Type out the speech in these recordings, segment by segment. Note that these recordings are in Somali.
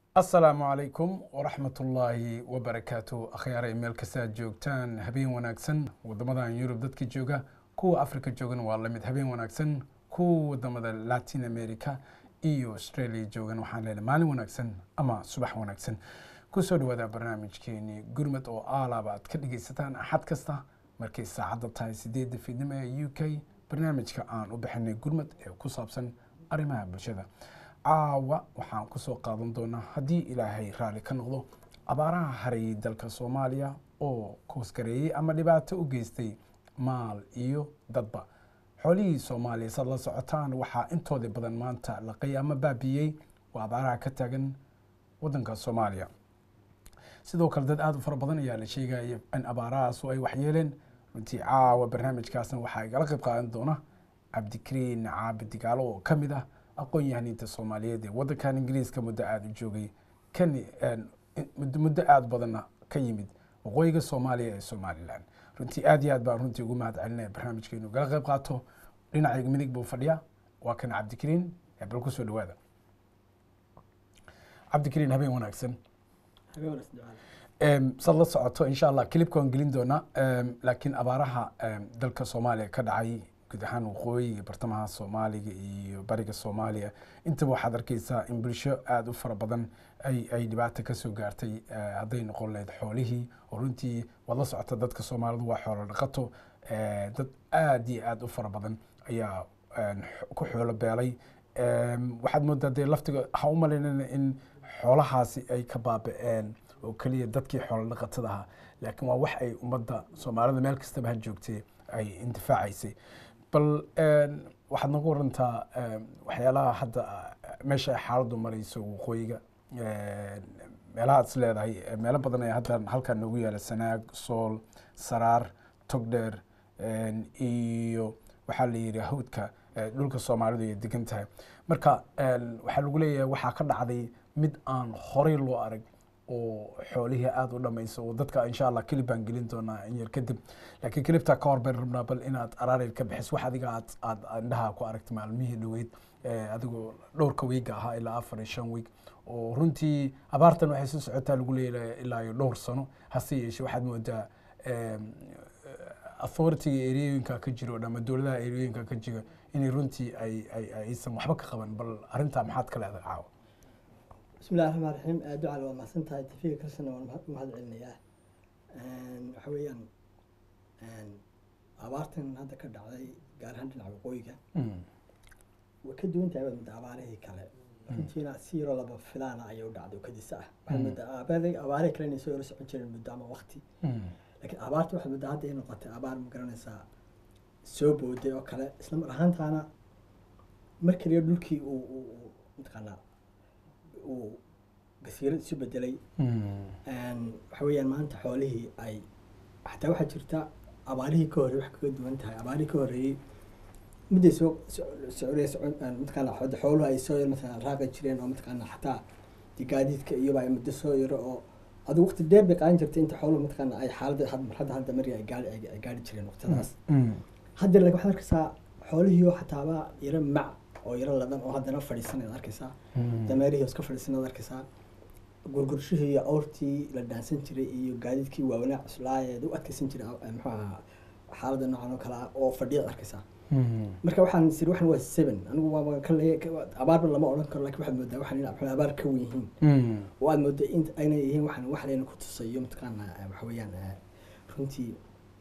asalaamu calaykum waraxmat ullaahi wabarakaatu akhyaaray meel kasta aad joogtaan habeen wanaagsan wadamadan yurub dadka jooga kuwa africa joogana waa lamid habeen wanaagsan kuwa wadamada latin america iyo australia joogan waxaan leenahay maalin wanaagsan ama subax wanaagsan kusoo dhawaada barnaamijkeeni gurmad oo aalaaba aad ka dhegeysataan axad kasta markay saacadda tahay sideedda fiidnimo ee u k barnaamijka aan u bixinay gurmad ee ku saabsan arrimaha bulshada caawa waxaan kusoo qaadan doonaa haddii ilaahay raalli ka noqdo abaaraha harayay dalka soomaaliya oo koosgareeyey ama dhibaato u geystay maal iyo dadba xoolihii soomaaliya saad la socotaan waxaa intooda badan maanta laqay ama baabiyey waa abaaraha ka taagan wadanka soomaaliya sidoo kale dad aada u fara badan ayaa la sheegaya in abaarahaasu ay waxyeeleen runtii caawa barnaamijkaasna waxaa igala qayb qaadan doona cabdikariin caabi digaalo oo ka mid ah aqoon-yahaniinta soomaaliyeed ee waddankan ingiriiska muddo aada u joogay kan muddo aada badanna ka yimid waqooyiga soomaaliya ee somalilan runtii aad iyo aad baan runtii ugu mahad celinaya barnaamijka inuu gala qayb qaato dhinacayga midig buu fadhiya waa kan cabdikariin bal kusoo dhawaada cabdikariin habeen wanaagsan sad la socoto insha allah kilibka waan gelin doonaa laakiin abaaraha dalka soomaaliya ka dhacay guud ahaan waqooyiga bartamaha soomaaliga iyo bariga soomaaliya intaba waxaad arkeysaa in bulsho aada u fara badan ay dhibaato kasoo gaartay hadday noqon lahayd xoolihii oo runtii waad la socota dadka soomaalidu waa xoolo dhaqato dad aada iyo aada u fara badan ayaa ku xoolo beelay waxaad moodaa dee laftiga ha u malaynana in xoolahaasi ay ka baaba-een oo keliya dadkii xoolo dhaqatada ahaa laakiin waa wax ay ummadda soomaalida meel kastaba ha joogtay ay intifaacaysay bal waxaad nagu warantaa waxyaalaha hadda meesha ay xaaladdu marayso waqooyiga meelaha ad is leedahay meelo badan ayaa hadda halkan noogu yaala sanaag sool saraar togdheer iyo waxaa la yidhi hawdka dhulka soomaalidu ay degan tahay marka waxaa lagu leeyahay waxaa ka dhacday mid aan horey loo arag oo xoolihii aada u dhamayso oo dadka insha allah kilib baan gelin doonaa in yar kadib laakiin kilibtaa ka hor bayn rabnaa bal inaad araareyd ka bixis wax adiga aad aad indhaha ku aragtay maalmihii dhoweyd adigoo dhowrka wiiga ahaa ilaa afar iyo shan wiig oo runtii abaartan waxay soo socotaa lagu leeyahay ilaa iyo dhowr sano hase yeeshee waxaad moodaa authority-ga eriyooyinka ka jiro ama dowladaha eriyooyinka ka jira inay runtii ay ay aysan waxba ka qaban bal arrintaa maxaad ka leedahay caawa bismillahi raxmaan raxiim ducal waa mahadsan tahay tafiga kalsana waan u mahad celinayaa waxa weeyaan abaartan hadda ka dhacday gaar ahaan dhinaca waqooyiga way ka duwan tahay baad mudda abaarihii kale runtiina si yaroo laba filaana ayay u dhacday oo kadisa ah waxaad mudda abaarihii kale inay soo yaro socon jireen muddo ama waqti laakiin abaarta waxaad mudda hadda ay noqotay abaar ma garanaysaa soo booday oo kale isla mar ahaantaana mar kaliya dhulkii uu mataqaanaa uu gasiirad isu bedelay waxa weeyaan maanta xoolihii ay xataa waxaa jirta abaarihii ka horrey wax kaga duwan tahay abaarihii ka horreeyey midday soo socday mataqaana xooluhu ay soo yar mataqaana raaqi jireen oo mataqaana xataa gaadiidka iyoba ay muddo soo yaro oo adigu waqti dheer bay qaadan jirtay inta xooluhu mataqaana ay xaaladda marxadda hadda mari ay gaari ay gaari jireen waqtadaas hadda laakiin waxaad arkaysaa xoolihiioo xataaba yaro mac oo yaro ladan oo haddana fadhiisan ad arkaysaa dameerihii iska fadhiisan ad arkaysaa gurgurshihii iyo awrtii la dhaansan jiray iyo gaadiidkii waawanaa cuslaayeed u adkeysan jiray muxuu ahaa xaaladda noocan oo kale ah oo fadhiyaad arkaysaa marka waxaan siri waxan waa seven anigu waa ka leeya abaarba lama odhan karo lakin waxaad moodaa waxan in abaar ka wen yihiin oo aad moodaa in aynay yihiin waxan wax layna ku tusayo mataqaana waxa weeyaan runtii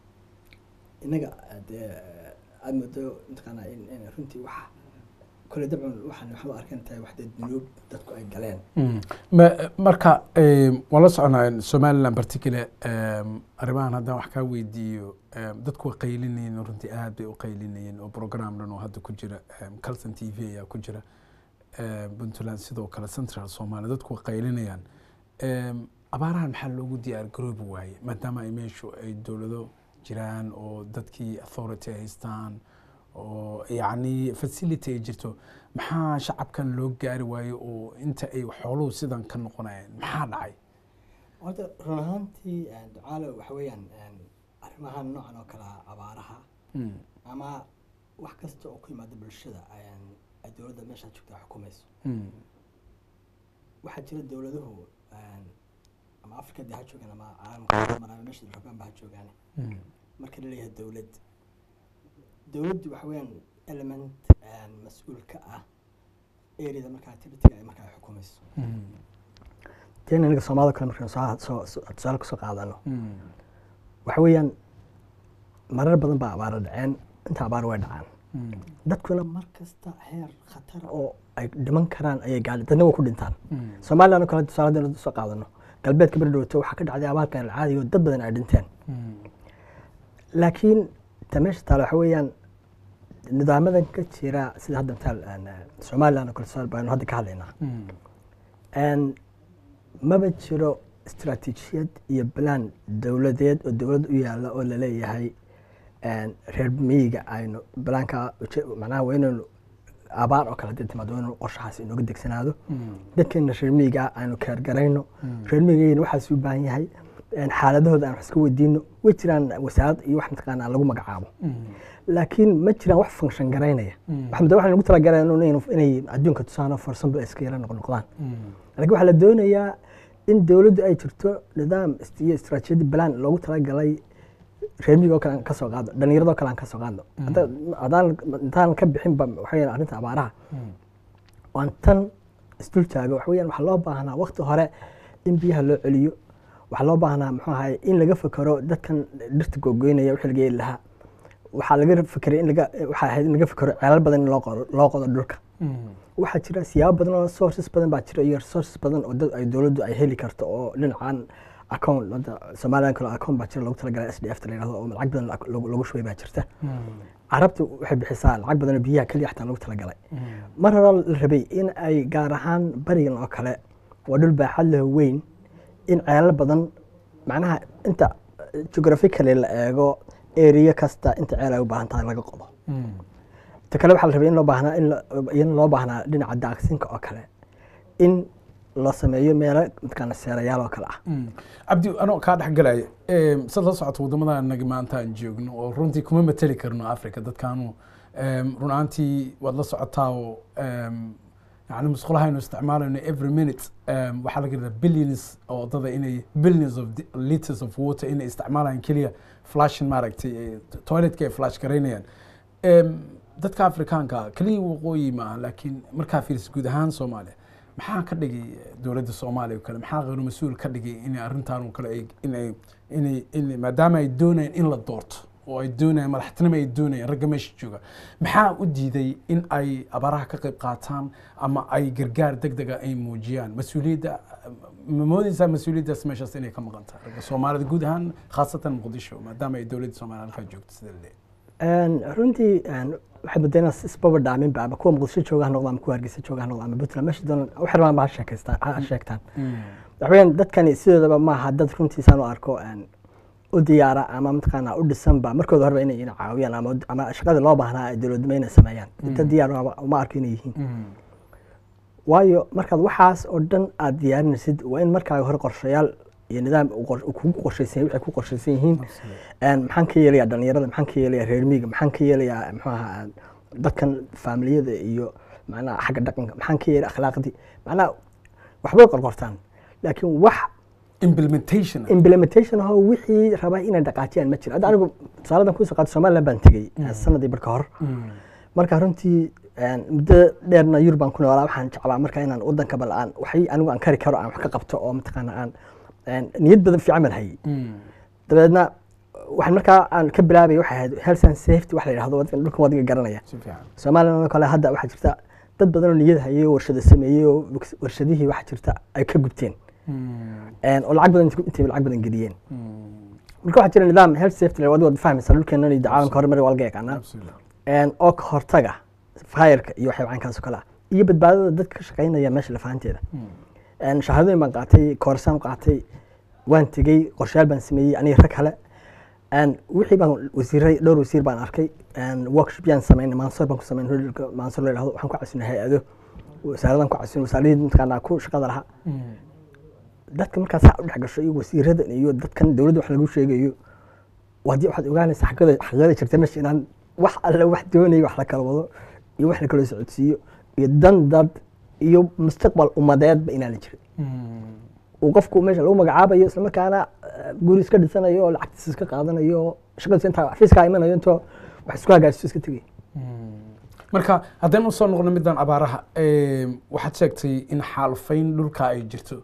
innaga aad moodo mataqaana in runtii waxa kole dabcan waxaan waxaan u arkan tahay wax dee dunuub dadku ay galeen marka waan la soconaa somaliland particular arrimahan haddaan wax kaa weydiiyo dadku way qaylinayeen runtii aad bay u qaylinayeen oo program dhan oo hadda ku jira calson t v ayaa ku jira puntland sidoo kale central somalia dadku way qaylinayaan abaarahan maxaa loogu diyaar garoobi waaye maadaama ay meeshu ay dowlado jiraan oo dadkii authority haystaan oo yacni facility ay jirto maxaa shacabkan loo gaari waayo oo inta ay xooluhu sidan ka noqonayaan maxaa dhacay horta run ahaantii ducaalo waxa weeyaan arrimahan noocan oo kale ah abaaraha ama wax kasta oo ku yimaada bulshada ay dowladda meeshaa joogta xukumayso waxaa jira dowladuhu een, ama afrika dee ha joogaan ama caalamka maraba meesha rabaan ba ha joogaan marka la leeyahay dowlad dowladdu waxa weeyaan element een, mas-uul ka ah areada markaa activity ay markaa xukumayso teen aniga soomaalida kale markaan soo soo soo- tusaale kusoo qaadano waxa weeyaan marar badan baa abaara dhaceen inta abaar way dhacaan dadkuna mar kasta heer khatara oo ay dhiman karaan ayay gaadhi dadna way ku dhintaan somaliland oo kale tusaale haddaynu soo qaadano galbeedka beri dhowto waxaa ka dhacday abaarkan alcaadiga oo dad badan ay dhinteen laakiin ta meesha taale waxa weeyaan nidaamadan ka jira sida hadda mataal aan, eh, somaliland oo kale tusaale baynu hadda ka hadlaynaa een, maba jiro istaraatiijiyad iyo balaan dowladeed oo dowlad u yaala oo laleeyahay een, reer miyiga aynu balaanka uje- macnaha waa inaynu abaar oo kale hadii timaado waa inaynu qorshahaas inooga degsanaado dadkeena reer miyiga aynu keergarayno reer miyigayna waxaas u baahan yahay een, xaaladahooda aan wax iska weydiino way jiraan wasaarad iyo wax mataqaana lagu magacaabo laakiin ma jiraan wax function garaynaya waxaa waxaan ugu talagalay inay adduunka tusaano for example iska yara noqnoqdaan laakiin waxaa la doonayaa in dowladdu ay jirto nidaam ist- iyo istaraatiijiyad balaan loogu talagalay reer miyiga oo kale aan ka soo qaadno dhallinyaradoo kale aan ka soo qaadno Hadda- haddaan intaan ka bixinba waxa weeyaan arrinta abaaraha waan tan isdul taago waxa weeyaan waxaa loo baahnaa waqti hore in biyaha loo celiyo waxaa loo baahnaa muxuu ahaye in laga fekero dadkan dhirta googoynaya wixii laga yeeli lahaa waxaa laga fekeray in laga waxaa ahayd in laga fekero ceelal badan in loo qodo loo qodo dhulka waxaa jira siyaabo badan oo sources badan baa jira iyo resources badan oo dad ay dowladdu ay heli karto oo dhinacan account hadda somaliland kale account baa jira loogu talagalay s d f ta la yidhahdo oo lacag badan lagu- lagu shubay baa jirta carabtu waxay bixisaa lacag badan oo biyaha keliya xataa loogu talagalay mar hore la rabay in ay gaar ahaan barigan oo kale waa dhul baaxad leh oo weyn in ceelal badan macnaha inta geographically la eego area kasta inta ceel ay u baahan tahay laga qodo ta kale waxaa la rabay in loo baahnaa in la- in loo baahnaa dhinaca daaqsinka oo kale in la sameeyo meelo mataqaana seerayaal oo kale ah cabdi anoo kaa dhex galaya em, sad la socoto waddamada naga maanta aan joogno oo runtii kuma mateli karno africa dadkaanu em, run ahaantii waad la socotaa oo em, yani musqulaha aynu isticmaalayno every minute em, waxaa laga yadaa billions oo waddada inay billions of di- liters of water inay isticmaalayaan keliya flashin maaragtay eh, toiletka ay flash garaynayaan Em, dadka afrikaanka keliya waqooyi maaha laakiin markaa fiiriso guud ahaan soomaaliya maxaa ka dhigay dowladda soomaaliya oo kale maxaa qeyru mas-uul ka dhigay inay arrintan oo kale ay- inay inay inay maadaama ay doonayaan in la doorto oo ay doonayaan madaxtinimo ay doonayaan ragga meesha jooga maxaa u diiday in ay abaaraha ka qayb qaataan ama ay gargaar deg dega ay muujiyaan mas-uuliyadda ma moodeysaa mas-uuliyaddaas meeshaas inay ka maqan tahay ragga soomaalida guud ahaan khaasatan muqdisho maadaama ay dowladda soomaaliya halkaa joogto sida la leeyahay Een, runtii een, waxay badeenaa isbaba dhaaminba ama kuwa muqdisho jooga ha noqdo ama kuwa hargeysa jooga ha noqdo ama puntland meesha doonaan wax rabaan ba ha sheekaystaan ha sheegtaan waxa weeyaan dadkani sidoodaba maaha dad runtiisaan u arko een, u diyaara ama mataqaana u dhisanba markooda horeba inay ina caawiyaan ama ama shaqadii loo baahnaa ay dowladnimo inay sameeyaan dad diyaar uma- uma arko inay yihiin waayo markaad waxaas oo dhan aad diyaarinaysid waa in markaaga hore qorshayaal iyo nidaam uu qor- uu kugu qorshaysan waxay ku qorshaysan yihiin Een, maxaan ka yeelayaa dhalinyarada maxaan ka yeelayaa reer miyiga maxaan ka yeelayaa muxuu ahaa dadkan faamiliyada iyo macnaha xagga dhaqanka maxaan ka yeelaya akhlaaqdii macnaha waxbay qorqortaan laakiin wax implementation implementation ahoo wixii raba inay dhaqaajiyaan ma jiro hadda anigu tusaaladan kusoo qaatay somaliland baan tegey sanadii barka hor marka runtii een, muddo dheerna yurub baan ku noolaa waxaan jeclaa marka inaan wadanka bal aan waxay anigu aan kari karo aan wax ka qabto oo mataqaana aan een, niyad badan fiican baan hayay dabeedna waxaan markaa aan ka bilaabay waxay ahayd health and safety wax la yidhahdo waddan- dhulkan wadiga garanaya si fiican somaliland oo kale hadda waxaa jirta dad badan oo niyad hayay oo warshado sameeyey oo warshadihii waxaa jirta ay ka gubteen Een, oo lacag badan intay lacag badan geliyeen marka waxaa jira nidaam health safety la wadi wad fahmaysa dhulkeenan iyo caalamka horumar waa laga yaqaanaa absolutely Een, oo ka hortaga fireka iyo waxyaaba caynkaas oo kale ah iyo badbaadada dadka ka shaqaynaya meesha lafahanteeda Een, shahaadooyin baan qaatay koorsaan qaatay waan tegey qorshayaal baan sameeyey aniga rag kale Een, wixii baan wasiiray dhowr wasiir baan arkay Een, workshop yaan samaynay mansor baan ku samaynay hodolka mansor la yidhahdo waxaan ku casinay hay-ado wasaaradan ku casinay wasaaradii mataqaanaa ku shaqada lahaa dadka markaas saa u dhex gasho iyo wasiiradan iyo dadkan dowladda wax lagu sheegayo waadi waxaad ogaanaysaa xaqada xaqada jirta meesha inaan wax alle wax doonaya wax la kala wado iyo wax la kala socodsiiyo iyo dan dad iyo mustaqbal ummadeedba inaana jirin uu qofku meesha lagu magacaabayo isla markaana eh, guri iska dhisanayo oo lacagtiisa iska qaadanayo oo shaqadiisa intaa xafiiskaa imanayo intoo wax isku hagaajisoo iska tegay marka haddaan usoo noqno middan abaaraha em, waxaad sheegtay in xaalufayn dhulka ay jirto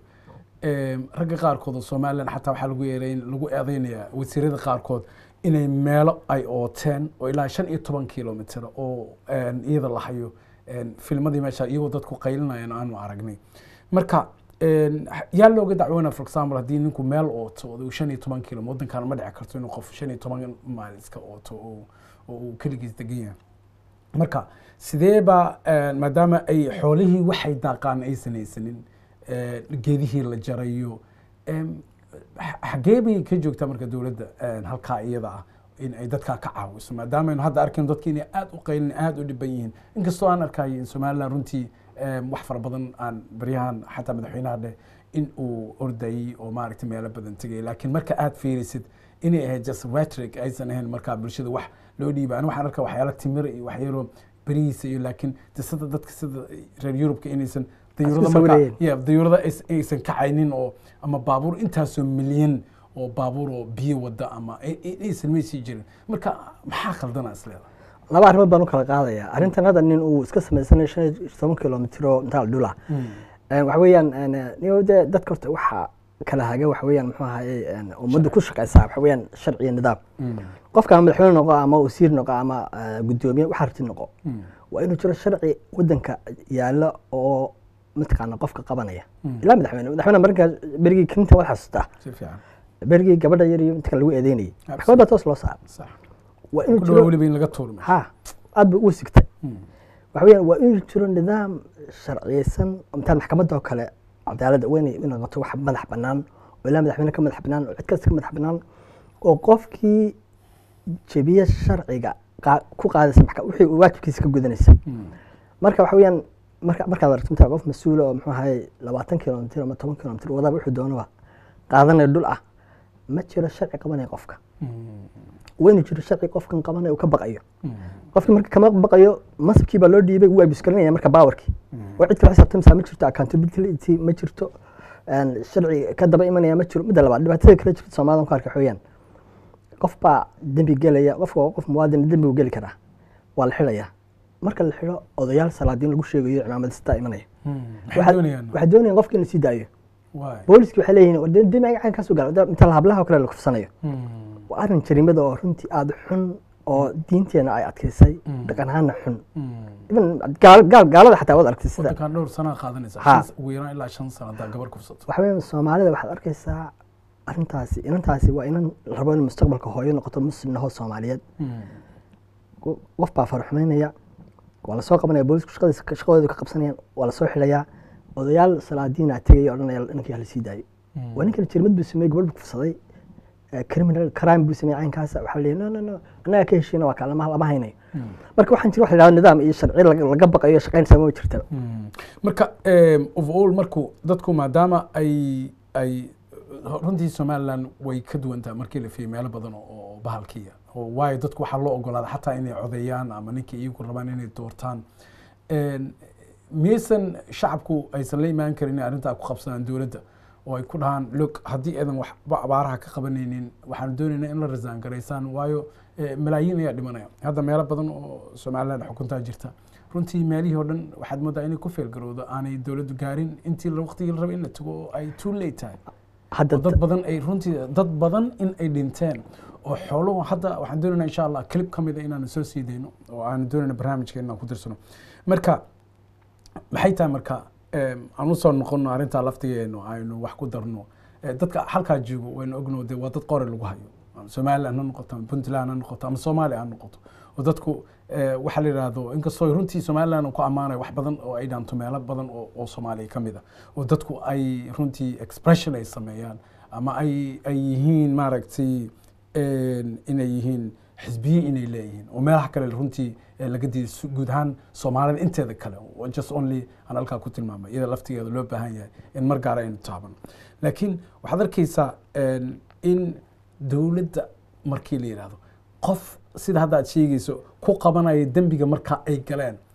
Em, ragga qaarkood oo somalilan xataa waxaa lagu yeeray lagu eedeynayaa wasiirada qaarkood inay meelo ay ooteen oo ilaa shan iyo toban kilomitr oo em, iyada la hayo em, filmadii meesha iyagoo dadku qaylinayaan aanu aragnay marka em, yaa looga dacwoona for example haddii ninku meel ooto oo uu shan iyo toban kilo waddankan ma dhici karto inuu qof shan iyo toban maal iska ooto oo oo uu keligiis degan yahay marka sidee baa eh, maadaama ay xoolihii waxay daaqaan aysan haysanin eh, geedihii la jarayo em, x- xagee bay ka joogtaa marka dowladda eh, halkaa iyada ah in ay dadkaa ka caawiso maadaama aynu hadda arkayno dadki inay aad u qaylin aad u dhiban yihiin inkastoo aan arkayo in somaliland runtii em, wax fara badan aan baryahan xataa madaxweynaha dheh in uu ordayey oo maaragtay meelo badan tegay laakiin marka aad fiirisid inay ahayd just rhetoric aysan ahayn markaa bulshada wax loo dhiiba ani waxaan arkaa waxyaala timir iyo waxyaalo berihiisa iyo laakiin de sida dadka sida reer yurubka inaysan dayuurada Isku markaa sawirayeen. ya dayuurada ays- aysan kacaynin oo ama baabuur intaasoo milyan oo baabuur oo biyo wada ama ay- ay- aysan maysii jirin marka maxaa khaldana isleeda laba arrimood baan u kala qaadaya arrintan hadda nin uu iska samaysanayo shan iyo toban kilomitr oo intaa dhula waxa weeyaan niyo dee dadka horta waxa kala haga waxa weeyaan muxuu ahaye een, ummadda ku shaqaysaa waxa weeyaan sharci iyo nidaam qofka ama madaxweyne noqo ama wasiir noqo ama eh, guddoomiye waxa rabti noqo waa inuu jiro sharci wadanka yaalo oo mataqaana qofka qabanaya ilaa madaxweyne madaxweyne markaa berigii clinton waad xasuustaa si fiican berigii gabadha yar iyo inta lagu eedeynayay maxkamad baa toos loo saaray sax waa inuu ku dhawa jiro weliba in laga tuurmo ha aad ba ugu sigtay waxa weeyaan waa inuu jiro nidaam sharciyeysan oo mitaan maxkamadda oo kale cadaaladda waa inay inay noqoto wax madax bannaan oo ilaa madaxweyne ka madax bannaan oo cid kasta ka madax bannaan oo qofkii jebiye sharciga qaa- ku qaadaysa maxka- wixii uu waajibkiisa ka gudanaysa marka waxa weeyaan marka markaad aragto mitaa qof mas-uul oo muxuu ahaye labaatan kilomitr ama toban kilomitr wadaba wuxuu doonaba qaadanaya dhul ah ma jiro sharci qabanaya qofka waa inuu jiro sharci qofkan qabanaya uu ka baqayo qofkii marka kama baqayo masabkii baa loo dhiibay waa biskalinaya marka baawarkii oo cid kale xisaabtamsaa ma jirto accountability ma jirto een, sharci ka daba imanaya ma jiro midda labaad dhibaatada kale jirta soomaalida ku arka xooyaan qof baa dembi gelaya qofka waa qof muwaadin dembi uu geli karaa waa la xidhaya marka la xidho odayaal salaadiin lagu sheegayo cimaamadistaa imanaya maxay doonayaan waxay doonayaan qofka in la sii daayo waay booliski waxay leeyihiin war dee dembi agacan kaasoo gaala inta hablaha oo kale la kufsanayo waa arrin jariimada oo runtii aada xun oo diinteena ay adkaysay dhaqan ahaana xun even gaal- gaal- gaalada xataa waad aragtay sida waddankan dhowr sanaa qaadanaysa Ha. shan- ugu yaraan ilaa shan sano haddaa gabar kufsato waxa weeyaan soomaalida waxaad arkaysaa arrintaasi inantaasi waa inan la rabo in mustaqbalka hooyo noqoto muslim nahoo soomaaliyeed Qo- qof baa farxumaynaya waa lasoo qabanaya boolisku shaqadiisa shaqadooda ka qabsanayaan waa lasoo xidhayaa odayaal salaadiina tegaya odhanaya inankii hala sii daayo waa ninkan jirmad buu sameeyey gabadh buu kufsaday eh, criminal crime buu sameeyey caynkaasa waxaa la no no no annaga ka heshiina waa kaa lama lama haynayo marka waxaan jira waxa la yidhahdo nidaam iyo sharci laga laga baqayo shaqaynaysa ma jirta marka em, overall marku dadku maadaama ay ay runtii somaliland way ka duwan tahay markii la fiiriyo meelo badan oo oo bahalkiya oo waayo dadku waxaa loo ogolaada xataa inay codeeyaan ama ninkii iyagu rabaan inay doortaan En, miyaysan shacabku aysan la imaan karin inay arrintaa ku qabsadaan dowladda oo ay ku dhahaan log haddii aadan waxba abaaraha ka qabanaynin waxaanu doonaynaa in la rasaan garaysaan waayo eh, malaayiin ayaa dhimanaya hadda meelo badan oo somaliland xukuntaa jirta runtii meelihii oo dhan waxaad moodaa inay ku feelgarowdo aanay dowladdu gaarin intii la- waqtigii la rabay in la tago oo ay too late tahay hadda oo dad badan ay runtii dad badan in ay dhinteen oo xooluhu hadda waxaan doonaynaa insha allah clip ka mid a inaanu soo sii dayno oo aanu doonayna barnaamijka inaan ku dirsano marka maxay tahay marka em, aan usoo noqono arrintaa laftigeenu aynu wax ku darno Eh, dadka halkaa joogo waynu ogno de waa dad qori lagu hayo ama somaliland ha noqoto ama puntland ha noqoto ama soomaaliya ha noqoto oo dadku eh, waxaa la yidhaahdo inkastoo runtii somaliland uu ku ammaanayo wax badan oo ay dhaanto meelo badan oo oo soomaaliya ka mid a oo dadku ay runtii expression ay sameeyaan ama ay ay yihiin maaragtay en, inay yihiin xisbiye inay leeyihiin oo meelaha kale runtii eh, laga diiday su- guud ahaan soomaalida inteeda kale oo just only aan halkaa ku tilmaamay iyada laftigeeda loo baahan yahay in mar gaara aynu taabano laakiin waxaad arkaysaa en, in dowladda markii la yidhaahdo qof sida hadda aad sheegayso ku qabanaya dembiga marka ay galeen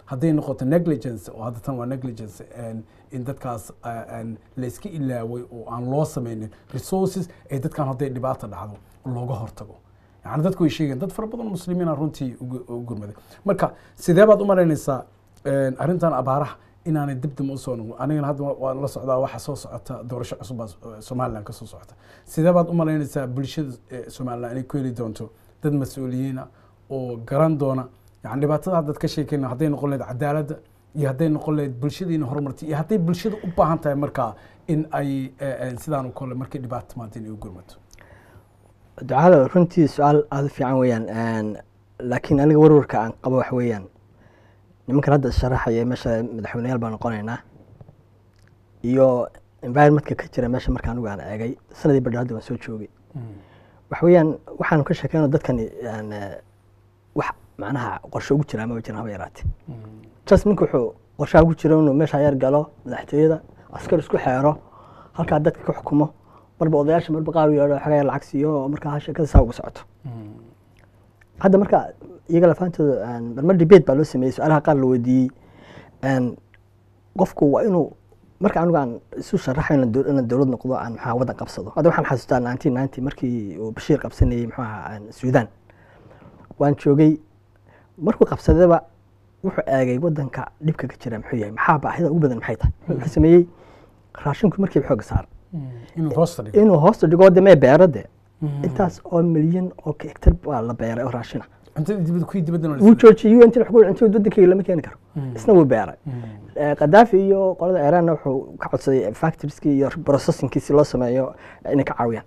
hadday noqoto negligence oo hadda tan waa negligence en, in dadkaas eh, en, layska ilaaway oo aan loo sameynin resources ee dadkan hadday dhibaata dhacdo looga hortago yani dadku way sheegeen dad fara badan oo muslimiina runtii ugu- u gurmaday marka sidee baad u malaynaysaa en, arrintan abaaraha inaanay dibdib usoo noqon anigana hadda wa- waan la socdaa waxa soo socota doorasho cusub baa eh, somaliland ka soo socota sidee baad u malaynaysaa bulshada eh, somaliland inay ku heli doonto dad mas-uuliyiina oo garan doona yani dhibaatada haddaad ka sheekayna hadday noqon lahayd cadaaladda iyo hadday noqon lahayd bulshadiina horumartay iyo hadday bulshada u baahan tahay markaa in ay eh, eh, sidaan u kole markay dhibaato timaado inay u gurmato ducada runtii su-aal aada u fiican weeyaan laakiin aniga warwarka aan qabo wax weeyaan nimankan hadda sharaxaya meesha madaxweyneyaal baan noqonaynaa iyo environmentka ka jira meesha marka anigu aan eegay sanadii badha hadda waan soo joogay wax weeyaan waxaanu ka sheekeyno dadkani aan, eh, wax macnaha qorshe ugu jiraa ma jiraan haba yaraate just ninka wuxuu qorshaha ugu jira inuu meesha yar galo madaxtooyada askar isku xeero halkaa dadka ka xukumo marba odayaasha marba qaar u yeedho xagaa yar lacag siiyo oo markaa sheekada saa ugu socoto hadda marka iyaga lafaantooda aan- marmar debate baa loo sameeyey su-aalaha qaar la weydiiyey aan, qofku waa inuu marka anigu aan isu sharaxo inaan dow- inaan dowlad noqdo aan maxaa waddan qabsado hadda waxaan xasuustaa nineteen ninety markii uu bashiir qabsanayey muxuu ahaa aan suudaan waan joogay markuu qabsadaba wuxuu eegay waddanka dhibka ka jira muxuu yahay maxaa baahida ugu badan maxay tahay wuxuu sameeyey raashinku markiiba xooga saar inuu hoosta dhigo inuu hoosta dhigo de mee beero de intaas oo milyan oo hektar baa la beeray oo raashina cuntada dibadda kuwii dibadda wuu joojiyey un intii cuntada waddankayga lama keeni karo isna wuu beeray Eh, qadaafi iyo qolada iranna wuxuu ka codsaday factorieski iyo processingkiisi loo sameeyo inay ka caawiyaan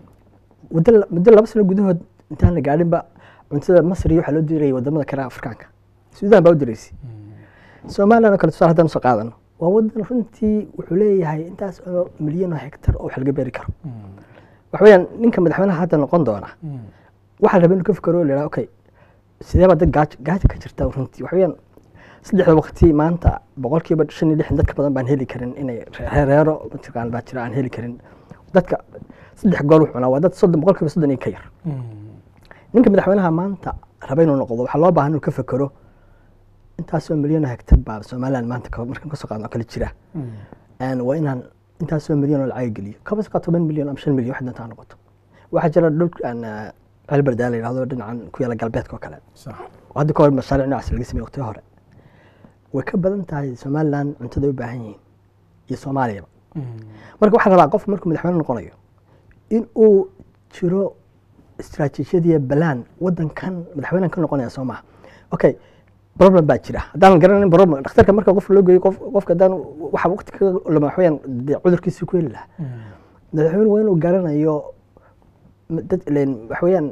muddo la- muddo laba sano gudahood intaan la gaadhinba cuntada masri waxaa loo dirayay wadamada kale afrikaanka suudaan baa u diraysay somaliland oo kale tusaale haddaan usoo qaadano waa wadan runtii wuxuu leeyahay intaas oo milyan oo hektar oo wax laga beeri karo waxa weeyaan ninka madaxweynaha hadda noqon doona waxaa la rabaa inuu ka fikero oo la yidhaha okay sidee baa dad gaajo gaajo ka jirta runtii waxa weeyaan saddexda waqti maanta boqolkiiba shan iyo lixdan dadka badan baan heli karin inay reereero mataqaan baa jira aan heli karin dadka saddex gool wuxuu cunaa waa dad soddon boqolkiiba soddon iyo ka yar ninka madaxweynaha maanta raba inuu noqdo waxaa loo baahan inuu ka fekero intaasoo milyan oo hektar baa somaliland maanta ka- markaan kasoo qaadno kale jira Een, waa inaan intaasoo milyan oo lacag geliyo kaba soo qaad toban milyan ama shan milyan wax doonta ha noqoto waxaa jira dhul aan celberdaa la yidhahdo dhinacan ku yaala galbeedka oo kale sax oo hadda ka hor mashaariic noocaas laga sameeyey waqtiyo hore way ka badan tahay somaliland cuntada ay u baahan yihiin iyo soomaaliyaba marka waxaa rabaa qof markuu madaxweyne noqonayo in uu jiro istaraatiijiyadiya balaan wadankan madaxweynehan ka noqonaya soo maha okay problem baa jira haddaan garanin problem dhakhtarka marka qof loo geeyo qof qofka haddaan waxa waqti ka lama waxweyaan dee cudurkiisii ku heli lahaa madaxweyne waa inuu garanayo m- dad ileen waxweeyaan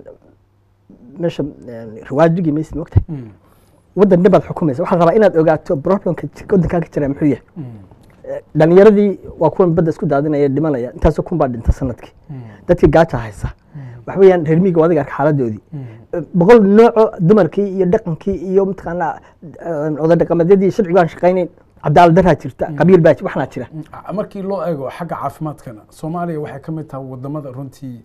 meesha een, riwaajigii maysid mogtahay waddan dhan baad xukumaysa waxaa la rabaa inaad ogaato problemka ji- waddankaa ka jira muxuu yahay dhalinyaradii waa kuwan badda isku daadinaya dhimanaya intaasoo kun baa dhinta sanadkii dadkii gaaja haysa waxa weeyaan reer miyiga adiga arka xaaladoodii boqol nooco dumarkii iyo dhaqankii iyo mataqaanaa oday dhaqameedyadii sharcigu aan shaqaynayn cadaalad daraa jirta qabiil baa waxnaa jira markii loo eego xagga caafimaadkana soomaaliya waxay ka mid tahay wadamada runtii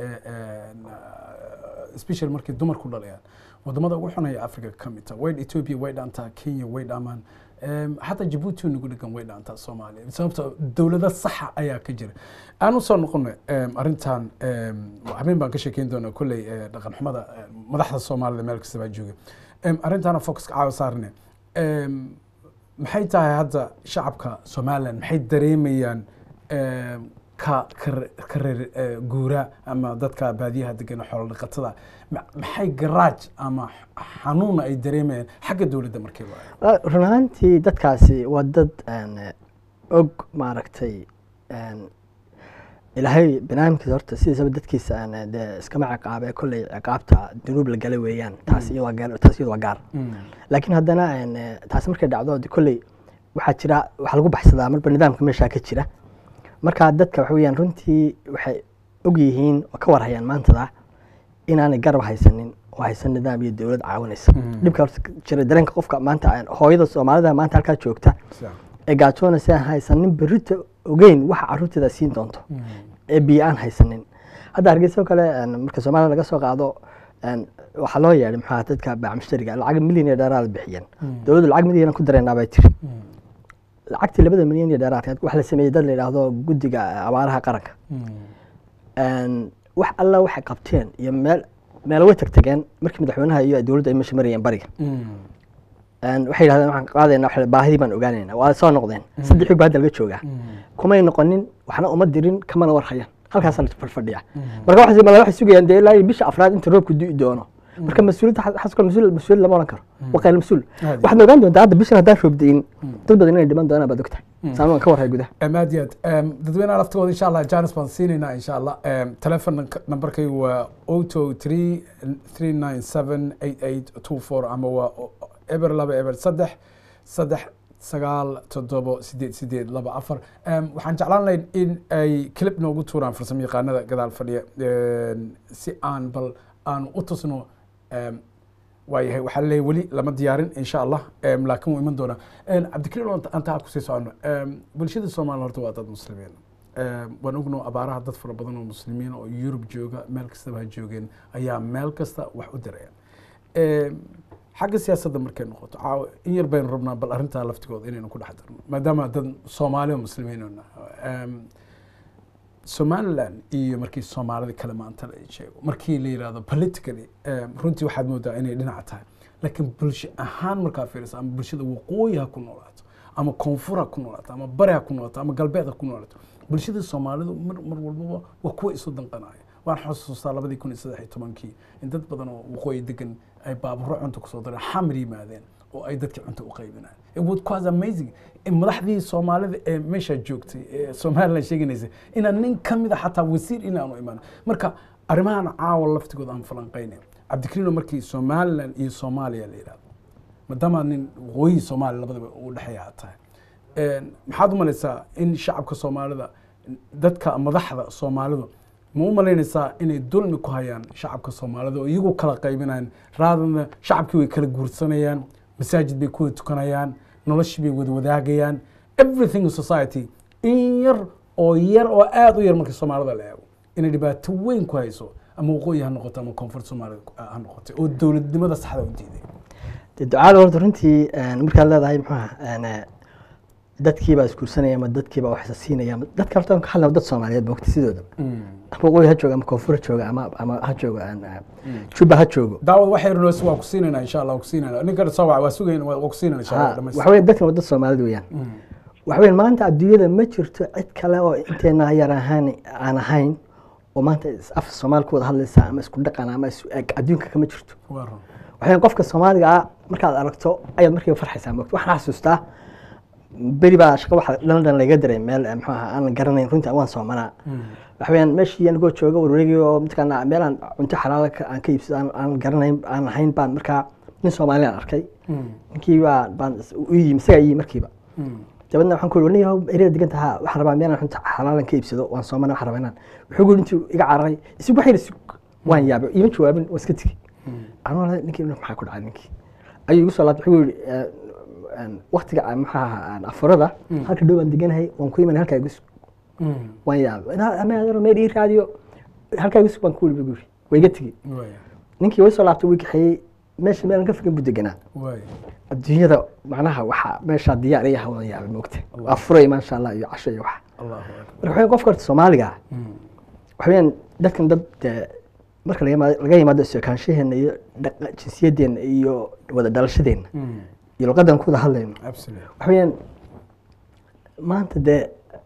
special markay dumarku dhalayaan wadamada ugu xunaya africa ka mid tahay way ethiopia way dhaantaa kenya way dhaamaan xataa jabuuti nagu dhegan way dhaantaa soomaaliya sababto dowlado saxa ayaa ka jira aan usoo noqono arrintan habeen baan ka sheekeyn doonaa kolley dhaqan xumada madaxda soomaalida meel kasta baa jooga arrintaana focuska caawa saarne maxay tahay hadda shacabka somaliland maxay dareemayaan ka ka reer guura ama dadka baadiyaha degan xoolo dhaqatada maxay garaaj ama xanuuna ay dareemayaan xagga dowladda markii loo run ahaantii dadkaasi waa dad og maaragtay ilaahay banaamkiisa horta sidiisaba dadkiisa dee iskama ciqaabe kolley ciqaabta dunuub la gala weeyaan taas iyadoo waa gaar taas iyadoo waa gaar laakiin haddana taasi markay dhacdo de kolley waxaa jira waxaa lagu baxsadaa marba nidaamka meeshaa ka jira marka dadka waxa weeyaan runtii waxay og yihiin oo ka warhayaan maantada inaanay garab haysanin oo haysan nidaam iyo dowlad caawinaysa dhibka horta jira dareenka qofka maanta hooyada soomaalida maanta halkaa joogta ee gaajoonaysa aan haysanin berrita ogeyn waxa carruurteeda siin doonto ee biyo aan haysanin hadda hargeysa oo kale marka soomaliya laga soo qaado een, waxaa loo yeedhay maxaa dadka baac mushtariga lacag milyan iyo dheeraad bixiyeen dowladdu lacag milyan ku dareynaa bay tiri lacagtii labada milyan iyo dheeraadkeed waxa la sameeyey dad la yidhaahdo guddiga abaaraha qaranka Een, wax alla waxay qabteen iyo meel meel way tagtageen markii madaxweynaha iyo dowladda ay meesha marayeen bariga Een, waxay yidhahdeen waxaan qaadaynaa waxa- baahidii baan ogaanaynaa waa soo noqdeen saddex wiig baa hadda laga joogaa kumay noqonin waxna uma dirin kamana warhayaan halkaasaa la fadhiya marka waxay mala waxay sugayaan dee ilaa iyo bisha afraad inta roobku di'i doono marka mas-uuliyadda xa- xaska mas-uul mas-uul lama oran karo waa qayl mas-uul Aad. waxaad ogaan doontaa hadda bishan haddaan roob di'in dad badan inay dhiman doonaan baad ogtahay saan waan ka warhay gudaha aad iyo aad dadweynaha laftigooda insha allah janis baan siinaynaa insha allah telefon nambarkaygu waa oto three three nine seven eight eight two four ama waa eber laba eber saddex saddex sagaal toddobo sideed sideed laba afar Em, waxaan jeclaan lahayn in ay clip noogu tuuraan farsamo yaqaanada gadaal fadhiya Em, si aan bal aan u tusno em, waayahay waxaa laleeyahay weli lama diyaarin insha allah Em, laakiin wuu iman doonaa Em, cabdikariim oo anta ha kusii socono Em, bulshada soomaaliya horta waa dad muslimiin Em, waan ogno abaaraha dad fara badan oo muslimiin oo yurub jooga meel kastaba ha joogeen ayaa meel kasta wax u dirayaan Em, xagga siyaasadda markay noqoto caawa in yar baynu rabnaa bal arrintaa laftigooda inaynu ku dhex darno maadaama dad soomaali oo muslimiin oo nahay Em, somaliland iyo markii soomaalida kale maanta la sheego markii la yidhahdo politically em, runtii waxaad moodaa inay dhinac tahay laakiin bulsho ahaan markaa fiiriso ama bulshada waqooyi ha ku noolaato ama koonfur ha ku noolaato ama bari ha ku noolaato ama galbeed ha ku noolaato bulshada soomaalidu mar mar walbaba waa kuwa isu danqanaya waan xusuustaa labadii kun iyo saddex iyo tobankii in dad badan oo waqooyi degan ay baaburo cunto kusoo dareen xamar yimaadeen oo ay dadkii cunto u qaybinayaan it was quite amazing in madaxdii soomaalida ee meesha joogtay ee somaliland sheeganaysa inaan nin ka mid a xataa wasiir inaanu imaan marka arrimahan caawa laftigooda aan falanqaynayn cabdikariino markii somaliland iyo soomaaliya la yidhahdo maadaama nin waqooyi soomaaliya labadaba u dhexeeya aad tahay Een, maxaad u malaysaa in shacabka soomaalida dadka madaxda soomaalidu ma u malaynaysaa inay dulmi ku hayaan shacabka soomaalida oo iyagu kala qaybinayaan raadana shacabkii way kala guursanayaan masaajid bay ku wada tukanayaan noloshii bay wada wadaagayaan everything in society in yar oo yar oo aada u yar markii soomaalida la eego inay dhibaato weyn ku hayso ama waqooyi ha noqoto ama koonfur soomaalida ha noqotay oo dowladnimada saxda u diiday dee ducada horta runtii een, markaad leedahay muxuuha een, eh, dadkiibaa isguursanaya ama dadkiibaa wax isa siinaya ama dadka horta ka hadlaya dad soomaaliyeed ba waqti sidooda ama waqooyi ha jooga ama koonfur ha jooga ama ama ha joogo een, eh, juba ha joogo daawad waxay runoos waa ku siinayna insha allah waa ku siinayna ninka soo waa sugayn waa ku siinayna insha allah Ha, dhamaystir. waxa weeye dadkan waa dad soomaalida weeyaan waxa weeye maanta adduunyada ma jirto cid kale oo inteena yar ahaan aan ahayn oo maanta is- af soomaali ku wada hadlaysa ama isku dhaqan ama isu eg adduunka kama jirto waa run waxay qofka soomaaliga ah markaad aragto ayaad markiiba farxaysaa moogta waxaan xasuustaa beri baa shaqo waxa london laga diray meel eh, muxuu ahaa aan la garanayn runtii waan soomanaa waxa weeyaan meeshii anigoo jooga warwareegi oo mataqaana meel aan cunto xalaala ka- aan ka iibsado aan- aan garanayn aan ahayn baan markaa nin soomaaliyan arkay ninkii baa baan is- u yimi isagaa iyimi markiiba dabeedna waxaan ku ii nin ereda degan tahaa waxaan rabaa meel aan cunto xalaalan ka iibsado waan soomana waxaan rabaa inaan wuxuu gu intuu iga cararay isig waxayna isig waan yaabay iima jawaabin waan iska tegi anuu lahay ninkii maxaa ku dhacay ninkii ayuu igu soo laabtay wuxuu yihi waktiga aan maxaa ahaa afurada halka dhow aan deganahay waan ku imanay halkaa igu sug waan yaabay "Inaa- ama adaro meel ii raadiyo halkaa igu sug baan ku wili buu yiri waa iga tegi waaya ninkii way soo laabtay wii kaxeeyey meesha meelan ka fogan buu deganaa waaya adduunyada macnaha waxaa meeshaa diyaar iyo hawadan yaabay moogta waa furay maasha allah iyo casho iyo waxa allahu akbar marka waxaa qofka horta soomaaliga ah waxa weeyaan dadkan dad dee marka laga yimaado- laga yimaado isokaanshaheena iyo dhaqa- jinsiyadeenna iyo wada dhalashadeenna iyo luqadan ku wada hadlayno absolutely waxa weeyaan maanta dee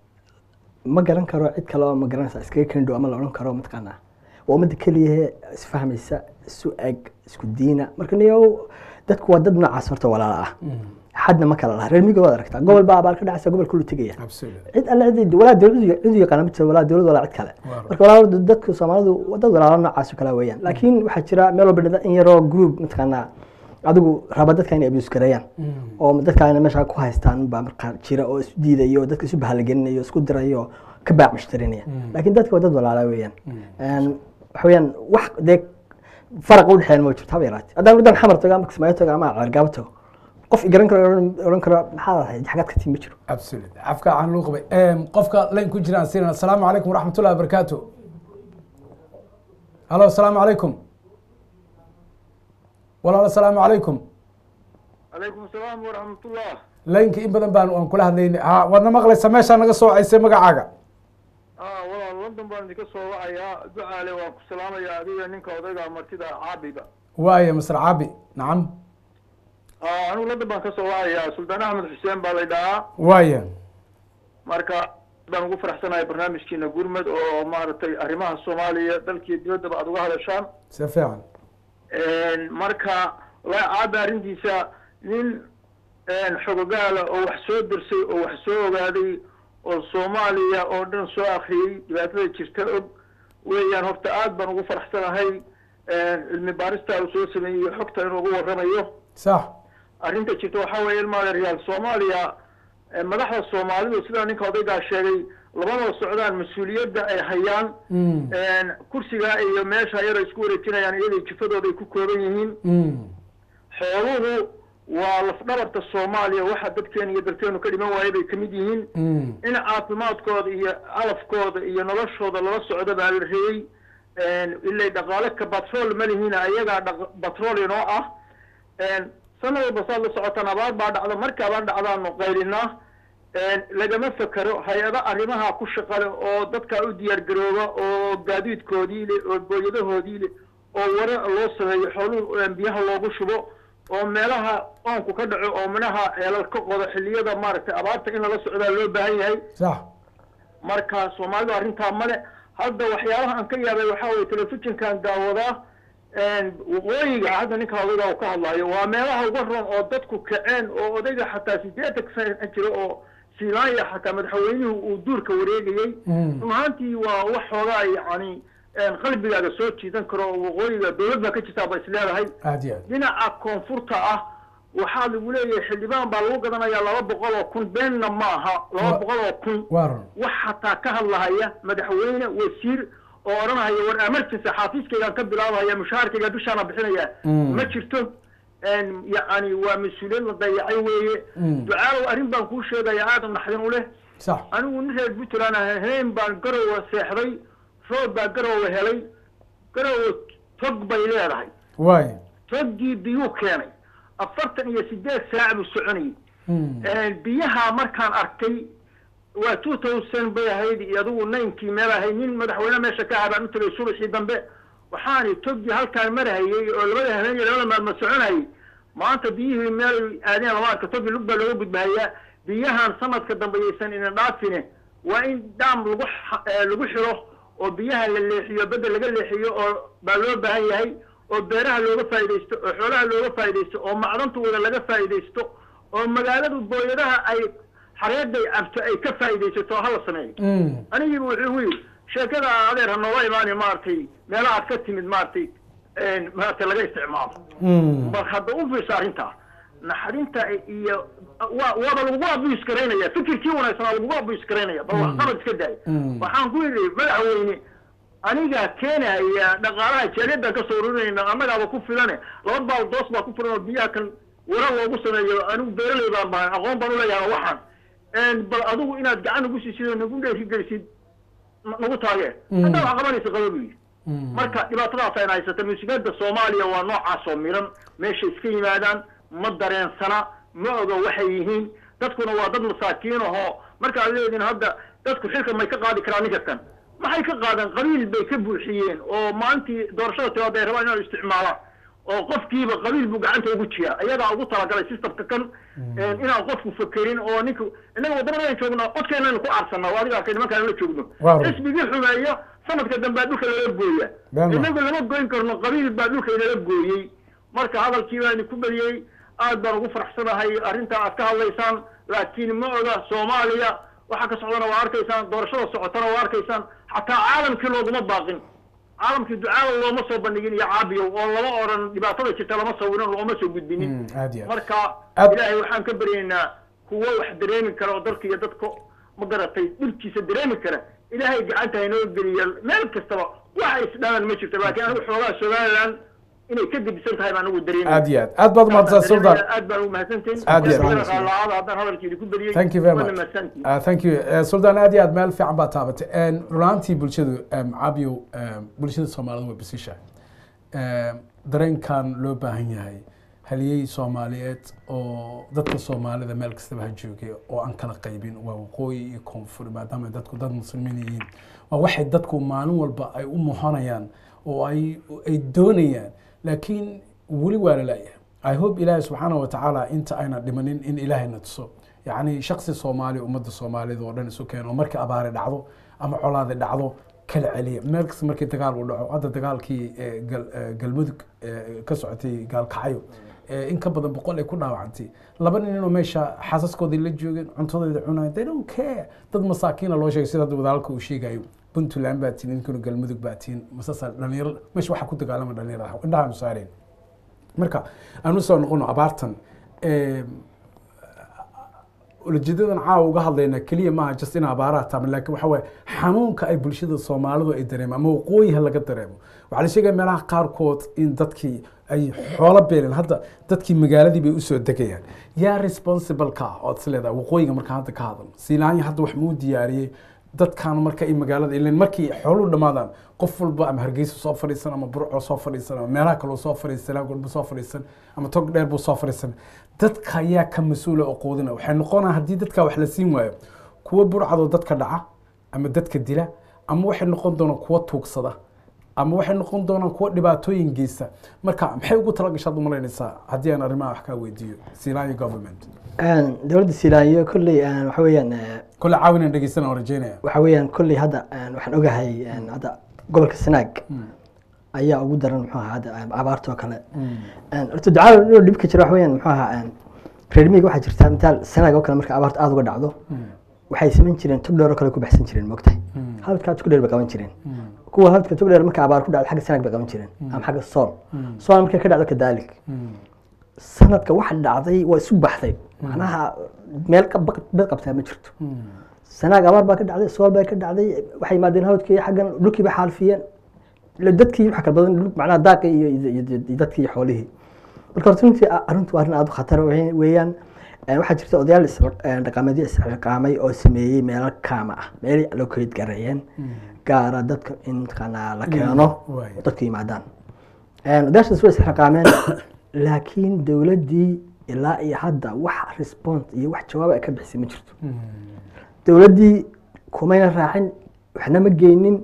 ma garan karo cid kale oo ma garanaysa iskaga kendho ama la odhan karo mataqaanaa waa ummadda keliyahe isfahmaysa isu eg isku diina marka niyow dadku waa dad noocaas horta walaala ah xadna ma kala laha reer miyiga waad aragtaa gobol baa abaal ka dhacaysa gobol kulu tegaya absolutely cid alle cid walaa dowlad cid u yaqaana ma jiro walaa dowlad walaa cid kale Waaw. marka walaa dadku soomaalidu waa dad walaalo noocaas oo kale weeyaan laakiin waxaa jira meel walba dhada in yaroo group mataqaanaa adigu raba dadka inay abuse gareeyaan oo dadka inay meesha ku haystaan baa markaa jira oo isu diidayo oo dadka isu bahalagelinayo isku dirayo ka baac mushtarinaya laakiin dadka waa dad walaala weeyaan Een, waxa weeyaan wax dee faraq u dhexeeya ma jirto haba yaraatee haddaan wadan xamar tago ama kismaayo tago ama ceergaabo tago qof i garan karo odhan- odhan karo maxaa ahayd xagaad ka timi ma jiro absolutely afka aan loo qabay Em, qofka layn ku jiraan siinana asalaamu calaykum waraxmatullahi wabarakaatu halo asalaamu calaykum walaal asalaamu calaykum calaykum asalaam waraxmatullah laynka in badan baan aan kula hadlaynay ha waadna maqlaysa meeshaa naga soo caysay magacaaga ah walaal london baan idinka soo wacayaa ducaale waan ku salaamayaa adiga ninka odayga martida caabiba waaya masr caabi nacam ah anigu london baan ka soo wacayaa suldaan axmed xuseen baa la dhahaa waaya marka baan ugu faraxsanahay barnaamijkiina gurmed oo maaragtay arrimaha soomaaliya dalkiiyo dibaddaba aad uga hadashaan si fiican marka wallahi caabi arrintiisa nin xogogaala oo wax soo dirsay oo wax soo ogaaday oo soomaaliya oo dhan soo akriyey dhibaatada jirta og weeyaan horta aad baan ugu faraxsanahay cilmi baarista uu soo sameeyey iyo xogta inuu ugu warramayo sax arrinta jirta waxaa weeye ilmaada real soomaaliya madaxda soomaalidu sidaa ninka odaygaa sheegay labadoo socdaan mas-uuliyadda ay hayaan kursiga iyo meesha yar ay isku wareejinayaan iyadoo jifadooda ay ku kooban yihiin xooluhu waa lafdhabarta soomaaliya waxa dadkeena iyo dalkeenu ka dhiman waaya bay kamid yihiin in caafimaadkooda iyo calafkooda iyo noloshooda lala socdo baa la reeyey ilay dhaqaale ka batrool ma lihiina ayagaa batrool inoo ah sanad walba saad la socotaan abaar baa dhacda marka abaar dhacdaanu qaylinaa lagama fekero hay-ado arrimaha ku shaqale oo dadkaa u diyaar garooba oo gaadiidkoodii le oo booyadahoodii le oo wara loo sameeyo xooluhu biyaha loogu shubo oo meelaha oonku ka dhaco oo minaha ceelal ka qodo xilliyada maaragtay abaarta in lala socdaa loo baahan yahay sax marka soomaalidu arrintaa male hadda waxyaalaha aan ka yaabay waxaa weye telefishinkan daawadaa waqooyiga hadda ninka odayga uu ka hadlayo waa meelaha uga roon oo dadku kaceen oo odayga xataa sideetan sana jira oo siilaanya xataa madaxweynuhu uu duurka wareegayey run ahaantii waa wax xoogaa yacni qalbigaaga soo jiidan karo oo waqooyiga dowlad baa ka jirtaa ba is leedahay aad iyo aad dhinaca koonfurta ah waxaa lagu leeyahay xildhibaan baa lagu gadanayaa laba boqol oo kun beenna ma aha laba boqol oo kun waa run wax xataa ka hadlahaya madaxweyne wasiir oo odhanahaya war emergency xaafiiskaygaan ka bilaabahaya mushaharkayga bishaana bixinaya ma jirto yacni waa mas-uuliyad la dayacay weeye ducaalow arrin baan kuu sheegaya aada naxdin u leh sax anigu nin reer puntland ah heen baan garowa seexday roob baa garowa helay garowa tog bay leedahay waaya toggii biyuu keenay afartan iyo sideed saac buu soconayay biyaha markaan arkay waa two thousand bay ahayd iyo adigu ninkii meel ahayd nin madaxweyne meesha ka ahaa baan u tagay subaxii dambe waxaani toggii halkaan marahayey oo labada habeen iyo labada maalmood soconayay maanta biyihii meel aadeen lama arka toggii lug baa looga gudbahayaa biyahan sanadka dambe yaysan ina dhaafine waa in daam lagu lagu xiro oo biyaha la leexiyo bedda laga leexiyo oo baa loo baahan yahay oo beeraha looga faa'iidaysto oo xoolaha looga faa'iidaysto oo macdantooda laga faa'iidaysto oo magaaladu booyadaha ay xareeday cabto ay ka faa'iidaysato oo hala sameeyo anigiiba wuxuu gu yidhi sheekada adeer ha nooga imaani maaragtay meelahaad ka timid maaragtay maaragtay laga isticmaalo bal hadda u fiirsa arrintaa naxarinta iyo waa waaba lagugu abuse garaynaya fikirkii wanaagsanaa lagugu abuse garaynaya bal wax qabad iska daaya waxaan ku yidhi madaxweyne anigaa keenaya dhaqaalaha jaaliyadaan kasoo ururinayna annagaaba ku filane laba baal doos baa ku filan oo biyaha kan wara loogu sameeyo anigu beeraley baan bahay aqoon baan uleeyahay waxaan bal adigu inaad gacan nagu siisid oo nagu dheerigelisid nagu taagee haddaa wax qabanaysa qaba bu yidhi marka dhibaatadaas ayna haysata musiibada soomaaliya waa noocaas oo miran meesha iska yimaadaan ma dareensana ma oga waxay yihiin dadkuna waa dad masaakiin ahoo markaad leediin hadda dadku xilka may ka qaadi karaan ninka kan maxay ka qaadeen qabiil bay ka buuxiyeen oo maalintii doorashada timaada ay rabaan inay isticmaalaan oo qofkiiba qabiil buu gacanta ugu jiyaa iyadaa ugu talagalay systemka kan inaan qofku fakerin oo ninka innaga waddanadaan joogno codkeenaynu ku aarsannaa adiga arkay nimankaan la joogno xisbigii xumeeya sanadka dambea dhulka lala gooya innagu lama goyn karno qabiil baa dhulka inala gooyey marka hadalkii baan ku beliyey aad baan ugu faraxsanahay arrintaa aad ka hadlaysaan laakiin ma oga soomaaliya waxa ka socdana waa arkaysaan doorashada socotana waa arkaysaan xataa caalamkii looguma baaqin caalamkii ducaada looma soo bandhigin iyo caabiyow oo lama odhan dhibaatada jirta lama sawirin looma soo gudbinin marka ilaahay waxaan ka baryaynaa kuwo wax dareemi kara oo dalka iyo dadka ma garatay dhulkiisa dareemi kara ilaahay gacanta haynoo geliya meel kastaba waxa isdhalan ma jirto laakiin anigu xoogaa somaliland inay ka gedisan tahay baan ugu dareemay aad iyo aad aad baad umahadsan sultan aad baan ugu mahadsantihin Aad iyo aad. lacaada haddaan hadalkeedi ku beliyey thank you very waana much mahadsantihin uh, thank you uh, sultan aad iyo aad meel fiican baad taabatay runaantii bulshadu um, cabiyo um, bulshada soomaalida way basisha um, dareenkan loo baahan yahay haliyey soomaaliyeed oo dadka soomaalida meel kastaba ha joogay oo aan kala qaybin waa waqooyi iyo koonfur maadaama ay dadku dad muslimiin yihiin waa waxay dadku maalin walba ay u muhanayaan oo ay ay doonayaan laakiin weli waa la laayahay i hope ilaahay subxaana wa tacaala inta ayna dhimanin in ilaahayna tuso yacni shaksi soomaali ummadda soomaalida oo dhan isu keeno oo markii abaari dhacdo ama colaadi dhacdo kala celiya meel kasta markii dagaal uu dhaco hadda dagaalkii eh, gal- eh, galmudug eh, ka socotay gaalkacyo eh, in ka badan boqol ay ku dhaawacantay laba nin inuu meesha xaasaskoodii la joogeen cuntadooda cunayan they don't care dad masaakiina loo sheegay sida hadda wadaalka uu sheegayo puntland baa tiin ninkuna galmudug baa tiin masasa dhalinyaro meesha waxaa ku dagaalama dhalinyarada indhahaanu saareen marka aan usoo noqono abaartan em, ulajeedadan caawa uga hadlayna keliya maaha just in abaaraha taama laakiin waxa waaye xanuunka ay bulshada soomaalidu ay dareemo ama waqooyiha laga dareemo waxaa la sheegaya meelaha qaarkood in dadkii ay xoolo beeleen hadda dadkii magaaladii bay usoo degayaan yaa responsible ka ah ood is leedahay waqooyiga markaan hadda ka hadalno siilaanya hadda wax muu diyaariyey dadkan marka ay magaalada ileen markii xooluhu dhammaadaan qof walba ama hargeysa soo fadhiisan ama burco soo fadhiisan ama meelaha kaloo soo fadhiisan laagolba soo fadhiisan ama tog dheer buu soo fadhiisan dadka ayaa ka mas-uula oo quudina waxay noqonaa haddii dadka wax la siin waayo kuwa burcadoo dadka dhaca ama dadka dila ama waxay noqon doonaan kuwa tuugsada ama waxay noqon doonaan kuwa dhibaatooyin geysta marka maxay ugu talagashaad u malaynaysaa haddii aan arrimaha wax kaa weydiiyo siilaanya government dowladda siilaayo kolley een, waxa weeyaan eh, kole caawinaan dhegeysana oo rajeynaya waxa weeyaan kolley hadda een, waxaan ogahay een, hadda gobolka sanaag ayaa ugu daran muxuu ahaa hadda een, abaarta oo kale Een, horta ducaada inuu dhibka jiro waxa weeyaan muxuu ahaa een, reer miyiga waxaa jirta mitaal sanaag oo kale marka abaarta aada uga dhacdo waxay samayn jireen tog dheer oo kale ku baxsan jireen moogtahay halkaa tog dheer bay qaban jireen kuwa halka tog dheer marka abaar ku dhacdo xagga sanaag bay qaban jireen ama xagga sool sool markay ka dhacdo kadaalik sanadka waxa dhacday waa isu baxday macnaha meel ka baq- bed qabtaa ma jirto sanaag abaar baa ka dhacday sool baa ka dhacday waxay yimaadeen hawdkii xaggan dhulkii bay xaalfiyeen ila dadkii waxa kala badan dhul- macnaha daaqi iyo iyo- iyo- iyo dadkii iyo xoolihii marka horta runtii a- arrintu waa arrin aada u khatar we- weeyaan Een, waxaa jirta odayaal is- een, dhaqameedyo isxilqaamay oo sameeyey meelo kaama ah meelay loo kaleed gareeyeen gaara dadka in mataqaanaa la keeno waay. oo dadka yimaadaan Een, odayaashaas way isxilqaameen laakiin dowladdii ilaa iyo hadda wax response iyo wax jawaab ay ka bixisay ma jirto dowladdii kumayna raacin waxna ma geynin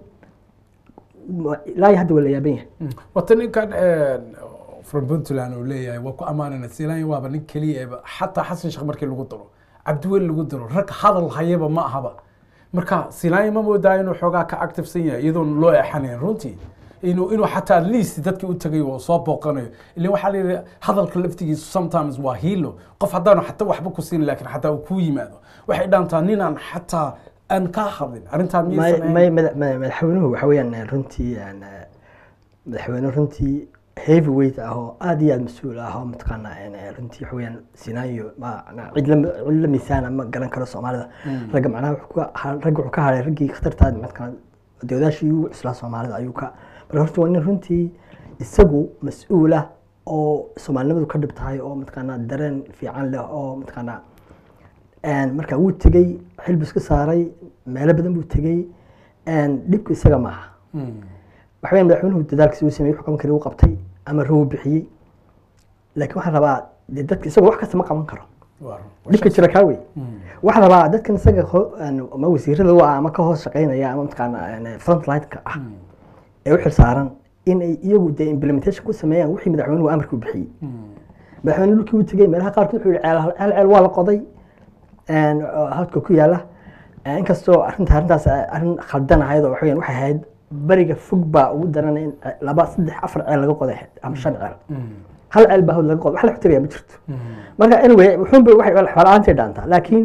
ma- ilaa iyo hadda waa la yaaban yahay wata ninkan from puntland uu leeyahay waa ku ammaanana siilaanya waaba nin keliya eba xataa xasan sheekh markii lagu daro cabdiweli lagu daro rag hadal hayaba ma ahaba marka siilaanya ma moodaa inuu xoogaa ka activesan yahay iyadoon loo eexanayn runtii inuu inuu xataa at least dadkii u tagay oo soo booqanayo ilaa waxaa la yidhi hadalka laftigiisu sometimes waa hiilo qof haddaanu xataa waxba ku siin laakiin xataa uu kuu yimaado waxay dhaantaa ninaan xataa aan kaa hadlin arrintaa may miyaysan may ahayn? mada- mada- madaxweynuhu waxa weeyaan eh, runtii een, eh, madaxweyne runtii heavy weight ah oo aad iyo aad mas-uul ah oo mataqaanaa een, eh, runtii waxa weeyaan sinaayo ma na- cid la cid la miisaana ma garan karo soomaalida ragga macnaha wuxuu ka ha- ragga wuxuu ka haray raggii khatartaa mataqaana dowlaashii ugu cuslaa soomaalida ayuu ka marka horta waa nin runtii isagu mas-uul ah oo soomaalinimadu ka dhib tahay oo mataqaanaa dareen fiican leh oo mataqaanaa Een, marka wuu tegey xilbu iska saaray meelo badan buu tegey Een, dhibku isaga maaha Mm. waxa weya madaxweynuhu dadaalkiisa uu sameeyey xukuman kale uu qabtay ama ruu bixiyey laakiin waxaan rabaa dee dadka isagoo wax kasta ma qaban karo Waa- dhibka jira kaa wey Mm. waxaan rabaa dadkan isaga ho- een, ama wasiirada u ah ama ka hoos shaqeynaya ama mataqaana frontline-ka ah ee u xilsaaran in ay iyagu dee implementation ku sameeyaan wixii madaxweynuhu amarka u bixiyey Mm. madaxweyne dhulkii uu tegey meelaha qaarkood wuxuu yihi ceel ceel ceel waa la qoday een, oo halka ku yaala Een, inkastoo arrinta arrintaas ay arrin khaldan ahayd oo waxaweyaan waxay ahayd bariga fog baa ugu daran in laba saddex afar ceel laga qoday ama shan ceel Mm. hal ceel baa hawd laga qoday wax la xutirayaa ma jirto Mm. marka anyway wuxuunba waxay xoolaantay dhaantaa laakiin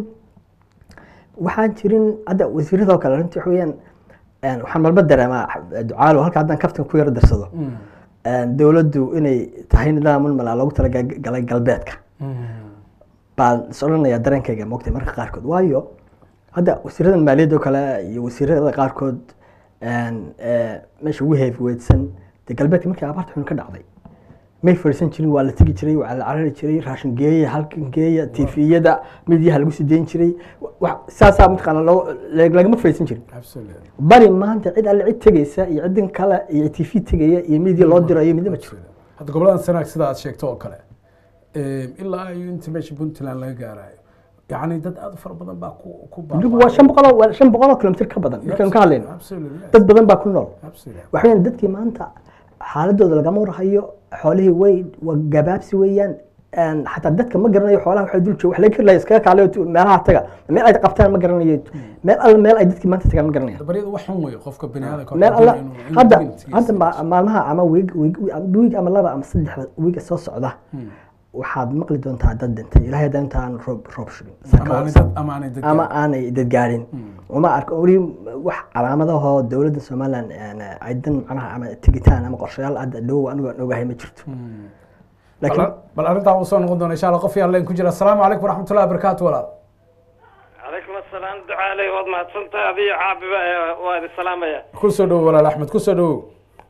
waxaan jirin hadda wasiiradoo kale runtii waxa weeyaan een, waxaan malba dareemaa ducaalo halka haddaan kaftan ku yaro darsado Mm. een, dowladdu inay tahay nidaamun malaa loogu talagalay galbeedka Mm. baan is odhanayaa dareenkayga moogtay marka qaarkood waayo hadda wasiiradan maaliyadda oo kale iyo wasiirada qaarkood een, ee, meesha ugu heefweydsan dee galbeedka markii abaarta xun ka dhacday may fadhiisan jirin waa la tegi jiray waa la carari jiray raashin geeya halkan geeya tifiyada midyaha lagu sii deyn jiray wax saasaa mataqaana loo lagama fadhiisan jirin Absolutely. bari maanta cid alle cid tegeysa iyo cidin kale iyo tv tegaya iyo midya loo dirayo midna ma jiro hadda goboladan sanaag sida aad sheegto oo kale em, ilaa iyo inta meesha puntland laga gaarayo yacni dad aad u fara badan baa ku ku dib waa shan boqol oo- waa shan boqol oo kilomitir ka badan markaynu ka hadlayno Absolutely, yes. dad badan baa ku nool Absolutely. waxa weeyaan dadkii maanta xaaladooda lagama warhayo xoolihii way waa gabaabsi weeyaan Een, xataa dadka ma garanayo xoolaha waxay dul jooga wax laga kari iskaga kaalayo tu- meelaha taga meel ay qabtaan ma garanayo meel alla meel ay dadkii maanta tagaan ma garanayaan baryada wax xun weeye qofka bini aadamka meel alla inuu- inuu hadda dignity-giisa hadda ma- yeesho. maalmaha ama wiig wiig wiig ama laba ama saddexda wiiga soo socda waxaad maqli doontaa dad dhintay ilaahay haddaan intaan roob roob shubin ama aanay dad- ama aanay dad ama gaarin. aanay dadgaarin uma arko weli wax calaamadahoo dowladda somaliland een, ay dan macnaha ama tigitaan ama qorshayaal hadda dhow anigu aan ogahay ma jirto laakiin bal bal arrintaa uu soo noqon doona insha allah qof yaan leen ku jira asalaamu calaykum waraxmatullahi wabarakaatu walaal calaykum asalaam ducaaley waad mahadsantahay adiyo caabiba waa idin salaamaya ku soo dhowo walaal axmed ku soo dhowo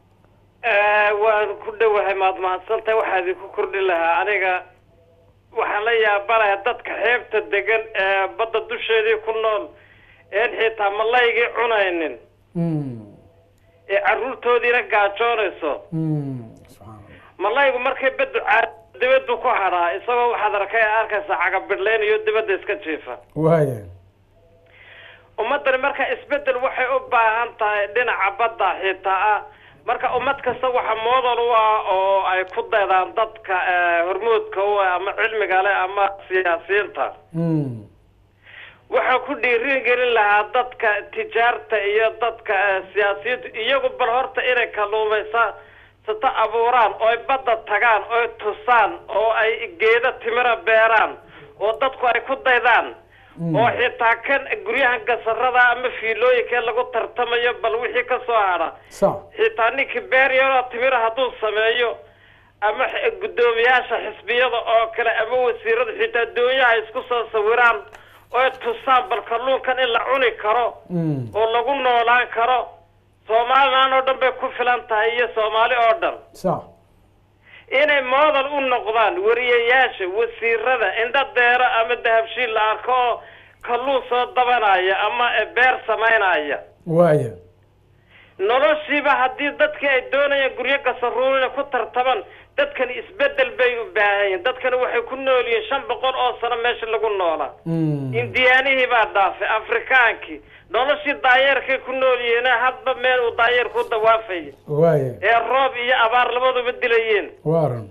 waan ku dhowahay maad mahadsantahay waxaa idinku kordhi lahaa aniga waxaan la yaabanahay dadka xeebta degan ee badda dusheedii ku nool een xitaa malaygii cunaynin Mm, ee carruurtoodiina gaajoonayso mm, subxaan allah. malaygu markay baddu caa dibaddu ku hadhaa isagoo waxaad arkay arkaysa cagabidhlayn iyo dibadda iska jiifa waaya ummaddani marka isbeddel waxay u baahan tahay dhinaca badda xitaa ah marka ummad kasta waxa moodal u ah oo ay ku daydaan dadka eh, hormuudka u ah ama cilmiga leh ama siyaasiyiinta Mm, waxaa ku dhiirin gelin lahaa dadka tijaarta iyo dadka eh, siyaasiyiintu iyagu bal horta inay kalluumaysa sata abuuraan oo ay badda tagaan oo ay tusaan oo ay geeda timira beeraan oo dadku ay ku daydaan oo xitaa kan guryahan gasarada ama fiilooyinka lagu tartamayo bal wixii ka soo hadha sax xitaa ninkii beeryaro timira hadduu sameeyo ama x- guddoomiyaasha xisbiyada oo kale ama wasiirada xitaa doonyaha isku soo sawiraan oo ay tusaan bal kalluunkan in la cuni karo Mm, oo lagu noolaan karo somalilan oo dhan bay ku filan tahay iyo soomaali oo dhan sax inay moodal u noqdaan wariyayaasha wasiirada indha deero ama dahabshiil la arko oo kalluun soo dabanaya ama eh, beer samaynaya waaya noloshiiba haddii dadkii ay doonayaan guryo gasaruurina ku tartaman dadkani isbedel bay u baahan yihiin dadkani waxay ku nool yihiin shan boqol oo sano meesha lagu noolaa Mm, indiyaanihii baa dhaafay afrikaankii noloshii daayeerkay ku nool yihiin hadba meel uu daayeerku u dawaafaya waaya ee roob iyo abaar labaduba dilayeen waaran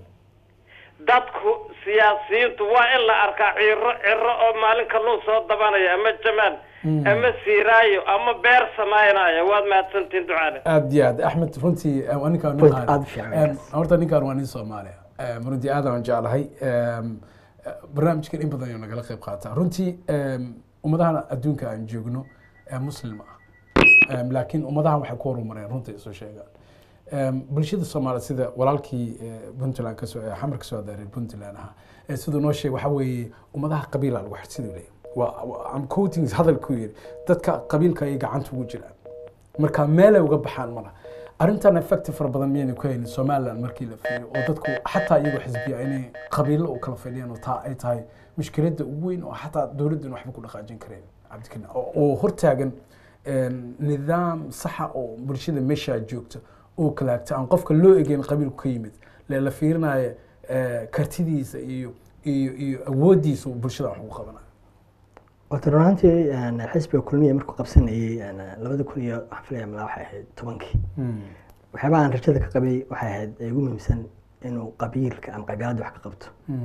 dadku siyaasiyiintu waa in la arkaa ciro ciro oo maalin kalluun soo dabanaya ama jamaal Mm. ama siiraayo ama beer samaynaya waad mahadsantihin ducaale aad iyo aad axmed runtii eh, waa ninkaan Point nin aad u fiican Em, ninkaas. horta ninkaan waa nin soomaaliya Em, runtii aad aan jeclahay Em, eh, barnaamijkan in badan ayuu nagala qayb qaataa runtii em, ummadahan adduunka aan joogno ee muslim ah Em, laakiin ummadahan waxay ku horumareen runtii isu sheegaan Em, bulshada soomaaliya sida walaalkii eh, puntland kasoo eh, xamar kasoo adaaray puntland ahaa eh, siduu noo sheegay waxaa weeye ummadaha qabiila lagu xidh siduu leeyahay waa waa- am quoting hadalkuu yidhi dadka qabiilka ay gacanta ugu jiraan marka meelay uga baxaan mala arrintan effecti fara badan miyayna ku haynin somaliland markii la fiiriyo oo dadku xataa iyagoo xisbiya inay qabiilo u kala fadhiyaan oo taa ay tahay mushkiladda ugu weyn oo xataa dowladdan waxba ku dhaqaajin kareen cabdikariim oo oo hortaagan een, nidaam saxa oo bulshada meeshaa joogta oo kala hagta aan qofka loo egeyn qabiilku ka yimid lee la fiirinayo eh, kartidiisa iyo iyo iyo awooddiisa uu bulshada wax ugu qabanayo horta run ahaantii een, xisbiga kulmiya markuu qabsanayay een, labada kun iyo waxaan filaya malaa waxay ahayd tobankii waxyaabaha aan rajada ka qabay waxay ahayd ee ugu muhiimsan inuu qabiilka ama qabiilada wax ka qabto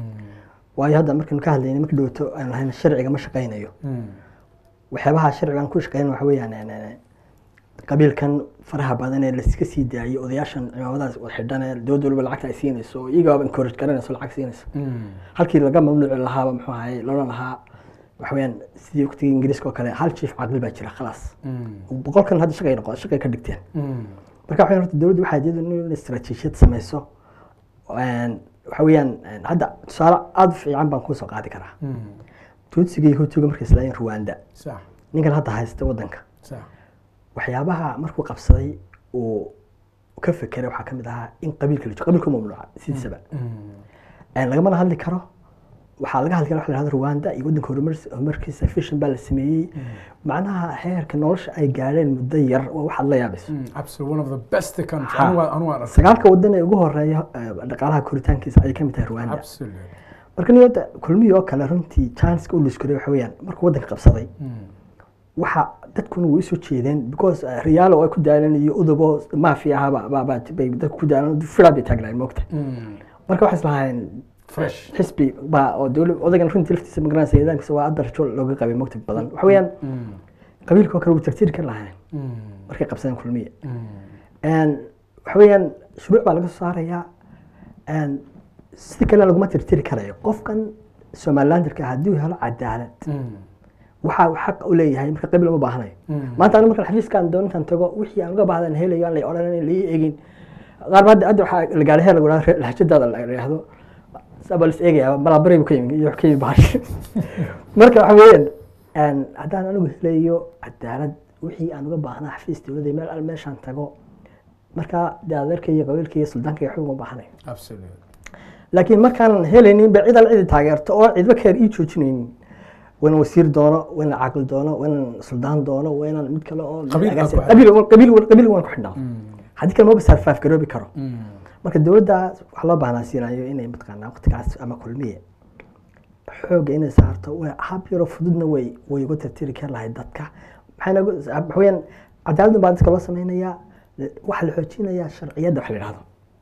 waayo hadda markaynu ka hadlayna marka dhowto aanu lahayn sharciga ma shaqaynayo waxyaabaha sharcigan ku shaqeyn waxa weeyaan een, een, qabiilkan faraha badan ee laiska sii daayay odayaashan cimaamadaas wada xidhan ee dowladda waliba lacagta ay siinayso oo iyagaaba encourage garanayso lacag siinayso halkii laga mamnuuci lahaaba muxuu ahaye loola lahaa waxa weeyaan sidii waqtigii ingiriiska oo kale hal chief caqli baa jira khalaas boqolkan hadda shaqay noqo shaqay ka dhigteen marka waxay horta dowladdu waxay iyadu in istaraatiijiyad samayso een, waxa weeyaan een, hadda tusaale aada u fiican baan kusoo qaadi karaa tuutsiga iyo hutuga markay islaayeen ruwanda sax ninkan hadda haysta wadanka sax waxyaabaha markuu qabsaday uu ka fekeray waxaa ka mid ahaa in qabiilka la joogo qabiilka mamnuuca sidiisaba Een, lagamana hadli karo waxaa laga hadli kara waxa la yihahdo rwanda iyo waddanka horumar- horumarkiisa fishan baa la sameeyey macnaha heerka nolosha ay gaadheen muddo yar waa waxaad la yaabayso absolutely one of the best country Ha. anu waa- anu waan arkay sagaalka waddan ee ugu horeeya eh, dhaqaalaha koritaankiisa ayay ka mid tahay rwanda absolutely marka niyada kulmihii oo kale runtii chanska u liskuray waxa weeyaan markuu waddanka qabsaday waxa dadkuna way soo jeedeen because eh, riyaalo ay ku daalan iyo udubo maafi aha ba- ba- ba- bay dadku ku daalan firaa bay taagnaayeen moogta marka waxay islahaayeen fresh xisbi baa oo dowla odagan runtii laftiisa magaranaysa nidaamkiisa waa adar rajo looga qabay moogta badan waxa weeyaan qabiilka oo kale wuu tirtiri kari lahayn markay qabsadeen kulmiye Een, waxa weeyaan shuruuc baa laga soo saarayaa een, sida kale laguma tirtiri karayo qofkan somalilanderka haddii uu helo cadaalad waxa uu xaq u leeyahay marka qabiil uma baahnayo maanta aniga markaan xafiiskan doontan tago wixii aan uga baahdan helayo aan la odhanan la ii egin qaar ba hadda hadda waxaa la gaaray heer lagu dhaha lahjadaada la yidhaahdo sabal is eegaya balabari buu ka yimi iyo wax ka yimi bahash marka waxa weeyaan een, haddaan anigu helayo cadaalad wixii aan uga baahnaa xafiis dowladda meel al meeshaan tago marka dee adeerka iyo qabiilka iyo suldaanka iyo waxba uma baahnayo absolutely laakiin markaanan helaynin ba cid al cidi taageerto oo cidba keer ii joojinaynin waynan wasiir doono waynan caaqil doono waynan suldaan doono waynan mid kale oo Qabiil aad ku qabiil qabiil qabiil waan ku xidhnaa haddii kale maba sarfaaf garoobi karo marka dowladda waxaa loo baahnaa siinayo inay mataqaanaa waqtigaas ama kulmiye xoogga inay saarto way hab yaroo fududna way way uga tirtiri kari lahayd dadka maxayna ugu- waxa weeyaan cadaaladun baa dadka loo sameynayaa waxaa la xoojinayaa sharciyadda wax la yidhahdo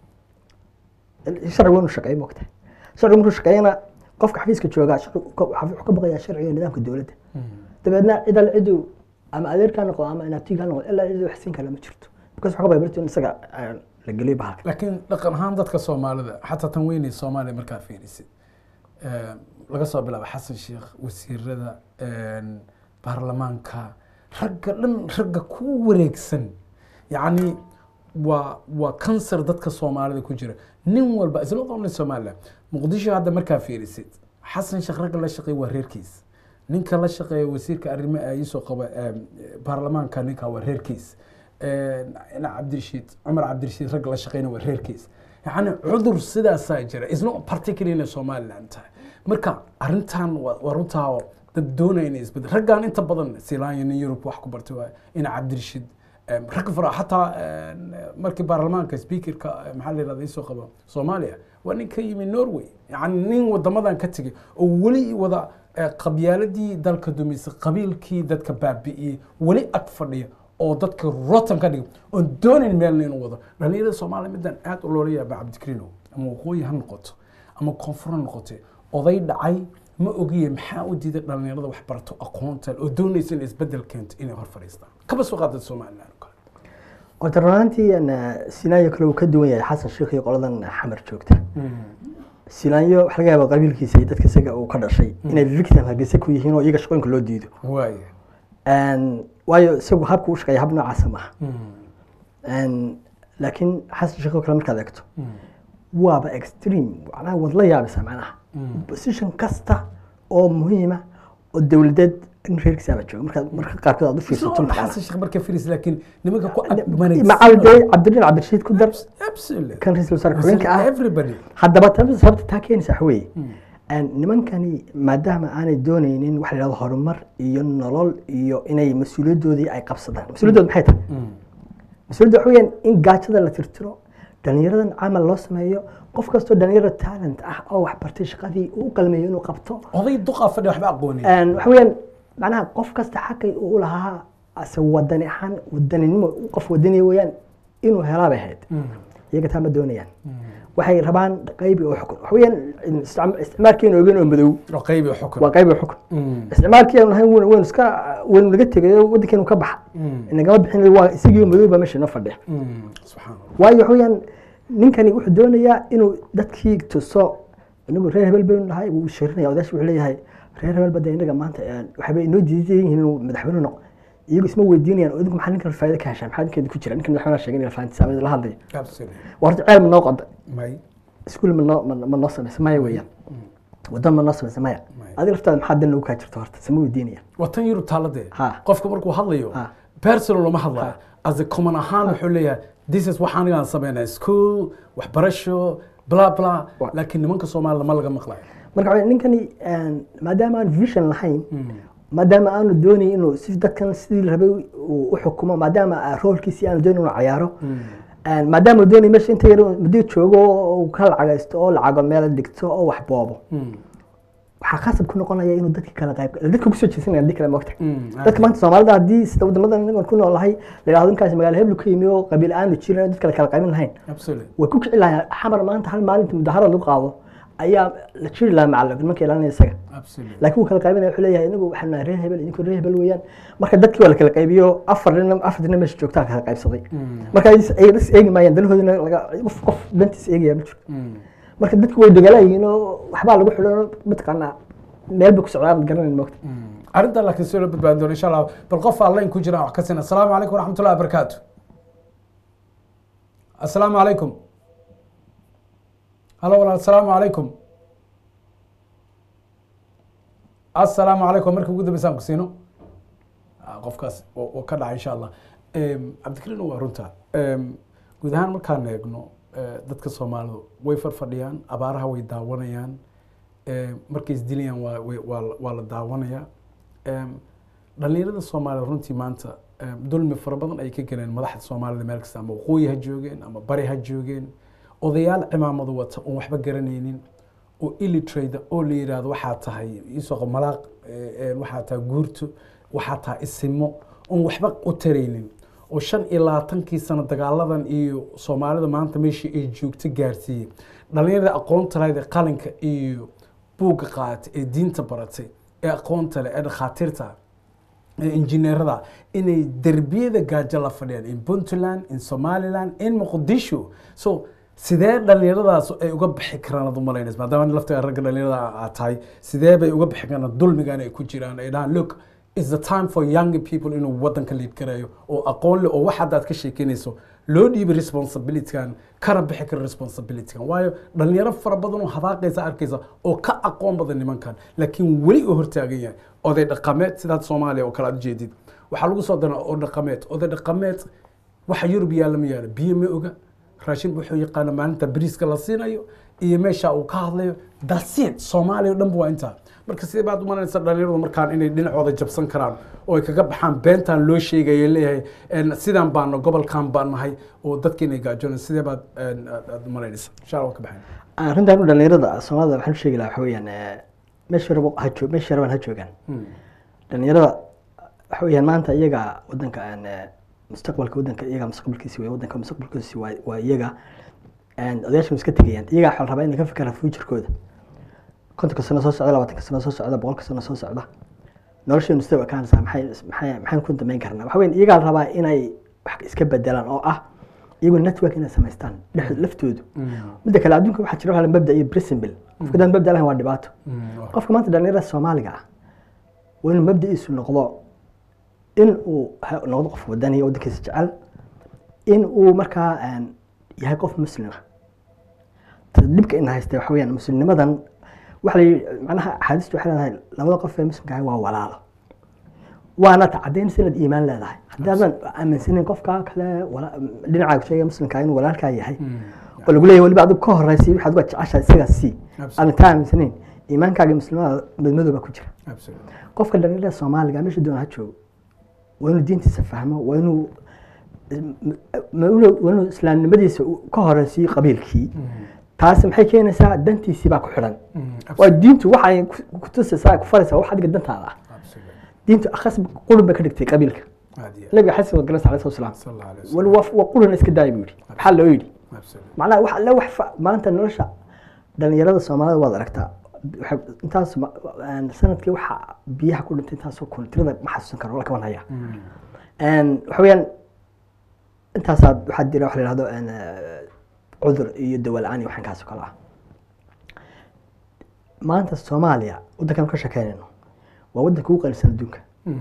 sharcigu inuu shaqeeyo moogta sharcigu markuu shaqeeyana qofka xafiiska joogaa sharcigu ka- wuxuu ka baqayaa sharciga iyo nidaamka dowladda dabeedna cid al cidu ama adeerkaa noqdo ama inaabtigaa noqdo ilaa cid wax siin kale ma jirto because waxaa ka baqaya berito in isaga ah, la geliyo bahalka laakiin dhaqan ahaan dadka soomaalida xataa tan weynay soomaaliya markaa fiirisid eh, laga soo bilaabo xasan sheekh wasiirada een, baarlamaanka ragga dhan ragga ku wareegsan yacni waa waa kansar dadka soomaalida ku jira nin walba isla only somaliland muqdisho hadda markaa fiirisid xasan sheekh ragga la shaqeeya waa reerkiis ninka la shaqeeya wasiirka arrimo iisoo qaba em, baarlamaanka ninka waa reerkiis ina cabdirashiid cumar cabdirashiid ragga la shaqeyna waa reerkiis yacni cudur sidaasaa jira isna particularly inay somaliland tahay marka arrintan waa waa runtaa oo dad doonaya inay isbedel raggan inta badan silaanya nin yurub wax ku bartay waa ina cabdirashiid em, rag fara xataa em, markii baarlamaanka speakerka eh, maxaa la yirahda isoo qaba soomaaliya waa nin ka yimi norway yacni nin wadamadan ka tegay oo weli wada eh, qabyaaladii dalka dumisay qabiilkii dadka baabi'iyey weli ag fadhiya oo dadka rotan ka dhiga oon doonayn meelna inuu wado dhalinyarada soomaaliya midaan aad u loola yaaba cabdikariinow ama waqooyi ha noqoto ama koonfur ha noqote oday dhacay ma ogiye maxaa u diiday dhalinyarada wax barato aqoonta oo doonaysa inay isbedel keento inay hor fadhiistaan kaba soo qaadad somaliland oo kale horta runaantii sinaayo kale uu ka duwan yahay xasan sheekh iyo qoladan xamar joogta sinaayo waxa laga yaaba qabiilkiisa iyo dadka isaga uu ka dhashay inay victim hargeysa ku yihiin oo iyaga shaqooyinka loo diido waaya Een, waayo isagu habka u shaqeeya hab noocaasa maaha Een, laakiin xasan sheekh oo kale markaad eegto waaba extreme macnaha waad la yaabaysaa macnaha position kasta oo muhiima oo dowladeed in reerkiisaaba jooga markaad marka qaarkood aad u fiirsato mataqaanaa. xasan sheekh marka firis laakiin nimanka ku macal dee cabdirain cabdirashiid ku dar absolutely kan ra-iisul wasaare ku-xigeenka ah everybody haddaba tan sababta taa keenaysa waxa weeye Een, nimankani maadaama aanay doonaynin waxa la yidhahdo horumar iyo nolol iyo inay mas-uuliyaddoodii ay qabsadaan mas-uuliyaddood maxay tahay mas-uuliyadda waxa weeyaan in gaajada la tirtiro dhalinyaradan camal loo sameeyo qof kastoo dhalinyaro talent ah oo wax bartay shaqadii uu u qalmeeyo inuu qabto oday duqaa fadhi waxba aqoonin Een, waxa weeyaan macnaha qof kasta xaqay uu u lahaa ase wadani ahaan wadaninimo qof wadaniya weeyaan inuu helaa bay ahayd iyaga taa ma doonayaan waxay rabaan qaybi oo xukun waxa weeyaan isticma- isticmaalkeena ogeyn oo madow oo qaybi xukun waa qaybi oo xukun isticmaalkii aanu lahayn waynu waynu iska waynu naga tegayo waddankeenu ka baxa inagama bixin waa isagii madow baa meesha inoo fadhiya subxaan allah waayo waxa weeyaan ninkani wuxuu doonayaa inuu dadkii tuso inagu reer hebel baynu nahay wuu shirinaya odayash wuxuu leeyahay reer hebel bada inaga maanta een, waxba inoo diidan yihiin inuu madaxweyne noqo iyagu isma weydiinayaan oo idinku maxaa ninkan faa'iido ka heshaa maxaa ninkeeda ku jira ninkan madaxweynaha sheegay inay fahanti saamada la hadlayo absolutely waa horta ceel ma noo qoda may iskuul ma noo ma ma noo samaysa maya weeyaan waddan ma noo samaysa maya Maya. adiga laftaada maxaa dan lagu kaa jirto horta sama weydiinayaan waa tan yurub taaladee Ha. qofka markuu hadlayo Ha. personal lama hadlayo as a common ahaan wuxuu leeyahay this is waxaan anigaan sameynaa school waxbarasho bla bla Wa- laakiin nimanka soomaalida ma laga maqlayo marka waxaa ninkani een, maadaama aan vision lahayn maadaama aanu doonayn inuu si dadkan sidii la rabay uu u xukumo maadaama ah, roolkiisii aanu doonayn inuu cayaaro Een, maadaama uu doonay meesha inta yar muddo joogo oo uu ka lacagaysto oo lacago meel dhigto oo wax boobo waxaa khasab ku noqonaya inuu dadka kala qayb dadka kusoo jeesanaya haddii kale moogta dadka maanta soomaalida haddii sida wadamadan inagoon ku noolahay la yidhahdo ninkaasi magaalo heblu ka yimi oo qabiil aanu jirin dad kale kala qaybin lahayn absolutely way ku kici lahayn xamar maanta hal maalinta mudaharo lagu qaado ayaa la jiri lahaa macalin nimanka ilaalinaya isaga absolutely laakiin wuu kala qaybinaya wuxuu leeyahay inagu waxaan nahay reer hebel idinku reer hebel weeyaan marka dadkii waa la kala qaybiyo afar nin afar nin meesha joogtaa kala qaybsaday marka ay is- ay is eegi maayaan danahoodina laga qof qof dantiisa eegaya ma jiro marka dadku way dogaalaayihiin oo waxbaa lagu xidhan mataqaanaa meel bay ku socdaan ad garanayn moogta arrinta laakiin si loo badbaadin doono insha allah bal qof aan layn ku jiraan wax ka sina asalaamu calaykum waraxmatullahi wabarakaatu asalaamu calaykum halo walaal asalaamu calaykum asalaamu calaykum markii ugu dambeysaan ku siino Ah, qofkaas oo oo ka dhacay insha allah Em, cabdikariin waa runta Em, guud ahaan markaan eegno eh, dadka soomaalidu way farfadhiyaan abaaraha way daawanayaan Em, markay isdilayaan waa way- waa la- waa la daawanaya Em, dhalinyarada soomaalida runtii maanta em, dulmi fara badan ay ka galeen madaxda soomaalida meel kasta ama waqooyi ha joogeen ama bari ha joogeen odayaal cimaamadu wata oon waxba garanaynin oo illitrade oo la yidhaahdo waxaa tahay isoo malaaq eh, eh, waxaa tahay guurto waxaa tahay isimo oon waxba u taraynin oo shan iyo labaatankii sano dagaaladan iyo soomaalida maanta meeshii ay joogto gaarsiiyey dhalinyarada aqoonta lahayd ee qalinka iyo buugga qaatay ee diinta baratay ee aqoonta leh ee dhakhaatiirta ee injineerada inay derbiyada gaajo la fadhiyaan in puntland in somaliland in muqdisho so sidee dhalinyaradaas ay uga bixi karaan ad umalaynaysa maadaama laftiga ragga dhalinyarada aad tahay sidee bay uga bixi karaan dulmigan ay ku jiraan ay dhahaan look is the time for young people inuu wadanka liid garayo oo aqoon leh oo wax haddaad ka sheekeynayso loo dhiibay responsibilitygan kana bixi kara responsibilitygan waayo dhalinyaro fara badan oo hadaaqaysa arkaysa oo ka aqoon badan nimankan laakiin weli uu hortaagan yahay oday dhaqameed sidaad soomaaliya oo kale aad ujeedid waxaa lagu soo daraa oo dhaqameed oday dhaqameed waxa yurub yaalla ma yaalo biyo ma oga raashin wuxuu yaqaana maalinta bariiska la siinayo iyo meesha uu ka hadlayo dasiid soomaaliya o dhanba waa intaa marka sidee baad umalanaysa dhalinyaradu markaan inay dhinacooda jabsan karaan oo ay kaga baxaan beentan loo sheegayo leeyahay en, sidaan baana gobolkan baan nahay oo dadka inay gaajoonay sidee baad en, aad aad umalanaysa insha allah waan ka baxayn arrintan u dhalinyarada soomaalida waxaan u sheegi lahaa waxa weeyaan eh, meesha rabo ha joog meesha rabaan ha joogaan dhalinyarada waxa weeyaan maanta iyaga wadanka aan eh, mustaqbalka wadanka iyaga mustaqbalkiisi wey wadanka mustaqbalkiisi waa waa iyaga and odayaasha iska tegayaan iyaga waxaa la rabaa inay ka fikiraan futurkooda kontonka sano soo socda labaatanka sano soo socda boqolka sano soo socda nolosheenu sida u ekaanaysaa maxay maxay maxaan ku damayn karnaa waxa weyn iyagaa la rabaa inay wax iska bedelaan oo ah iyagu network inay samaystaan dhex laftoodu midda kale adduunka waxaa jira waxa la mabda iyo principle qofka daan mabda lahayn waa dhibaato qofka maanta dhalinyarada soomaaliga ah waa inuu mabda'iisu noqdo in uu ha- noqdo qof wadani wadankiisa jecel in uu markaa een, yahay qof muslima Ta- dhibka ina haysta waxa weyaan muslimnimadan waxa la yidhi macnaha axaadiistu waxay leedahay labada qof ee muslimka ahi waa walaalo waana tacadaynaysa inaad iimaan leedahay haddaadan aaminsanin qofka kale wala- dhinacaaga sheegaya muslimka inuu walaalkaa yahay oo lagu leeyahay weliba adigu ka horeysay waxaad uga jeceshahay isagaa sii Absolutely. aadan taa aaminsanayn iimaankaaga iyo muslimada madmadooba ku jira absolutely qofka dhalinyarada soomaaliga meesha doona ha joogo waa inuu diintiisa fahmo waa inuu ma- inuu- waa inuu islaamnimadiisa u- ka horeysiyo qabiilkii taasi maxay keenaysaa dantiisii baa ku xidhan waa diintu waxay ku- ku tusaysaa ku faraysaa wax adiga dantaada ah absolutely diintu akhas qurun bay ka dhigtay qabiilka aad iyo nabiga xasan wa galas alayhi salaam sal allah alayhi wal wasallam waa qurun iska daaya buu yidhi maxaa loo yidhi absolutely macnaha wax alle wax fa- maanta nolosha dhalinyarada soomaalida waad aragtaa waxay- intaas ma- een, sanadkii waxa biyaha ku dhintay intaasoo kun tirada ma xasuusan karo la kaban haya Een, waxa weeyaan intaasaa waxaa jira wax la yihahdo een, eh, cudur iyo dawa la-aan iyo waxaan kaas oo kale ah maanta soomaaliya waddankan ka shekeynayno waa waddanka ugu qalisan adduunka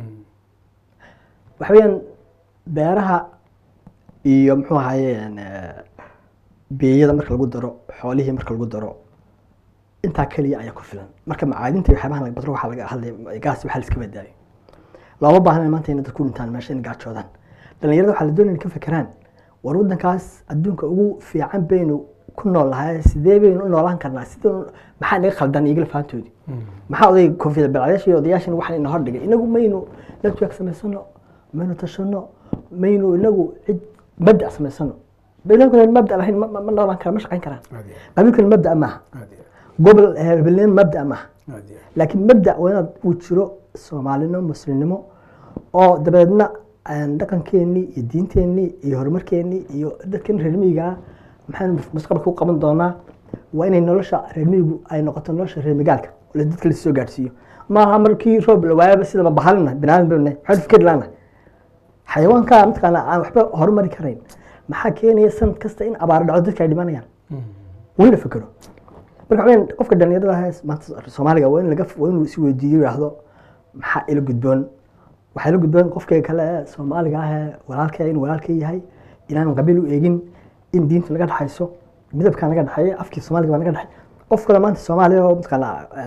waxa weeyaan beeraha iyo muxuu ahaye een, eh, beeyada marka lagu daro xoolihii marka lagu daro intaa keliya ayaa ku filan marka macaadinta iyo waxyaabahan laga badro waxaa laga hadlay gaas waxaa la iska badaayo looma baahna maanta inay dadku dhintaan meesha inay gaajoodaan dhalinyarada waxaa la doonaya inay ka fekeraan war waddankaas adduunka ugu fiican baynu ku nool lahay sidee baynu u noolaan karnaa sida maxaa naga khaldan igala fahantoodi maxaa oday koonfiyada balcadayaasha iyo odayaashan waxaan ina hordhigay inagu maynu network samaysano maynu tashano maynu inagu cid mabda samaysano baynankuna mabda lahayn ma- ma ma noolaan kara ma shaqayn karaan aad iyo qabiilkuna mabda maaha aad iyo gobol hebelnimo mabda maaha aad iyo laakiin mabda waa inaad uu jiro soomaalinimo muslimnimo oo dabeedna aan dhaqankeenii iyo diinteenii iyo horumarkeenii iyo dadkan reer miyiga ah maxaynu mustaqbalka u qaban doonaa waa inay nolosha reer miyigu ay noqoto nolosha reer magaalka oo la- dadka lasoo gaadhsiiyo maaha markii roob la waayaba sidaba bahalina binaadan baynu nahay maxaynu fikir laanahay xayawaanka mataqaana aan waxba horumari karayn maxaa keenaya sanad kasta in abaaro dhaco dadka ay dhimanayaan waa in la fekero marka waxaa weyn qofka dhalinyarada ah ee maanta soomaaliga waa in laga waa inuu is weydiiyo yidhaahdo maxaa ila gudboon waxaa ila gudboon qofka kale ee soomaaliga ah ee walaalkee in walaalkee yahay inaan qabiil u eegin in diinta naga dhexayso midabkaa naga dhexeeya afkii soomaaliga baa naga dhexey qof kale maanta soomaaliya oo mataqaana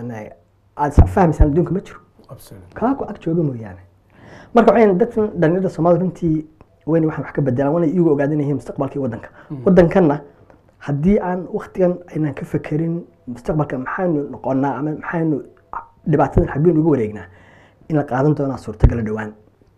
aad fahmaysaan adduunka ma jiro absolutely kaa ku ag jooga mooyaane marka waxay dadkan dhalinyarada soomaalida runtii wayna waxaan wax ka bedelaan wana iyagu ogaadan yihiin mustaqbalkii waddanka waddankanna haddii aan waktigan aynan ka fekerin mustaqbalka maxaynu noqonaa ama maxaynu dhibaatadan xaggeen uga wareegnaa in la qaadan doonaa suurtagala dhowaan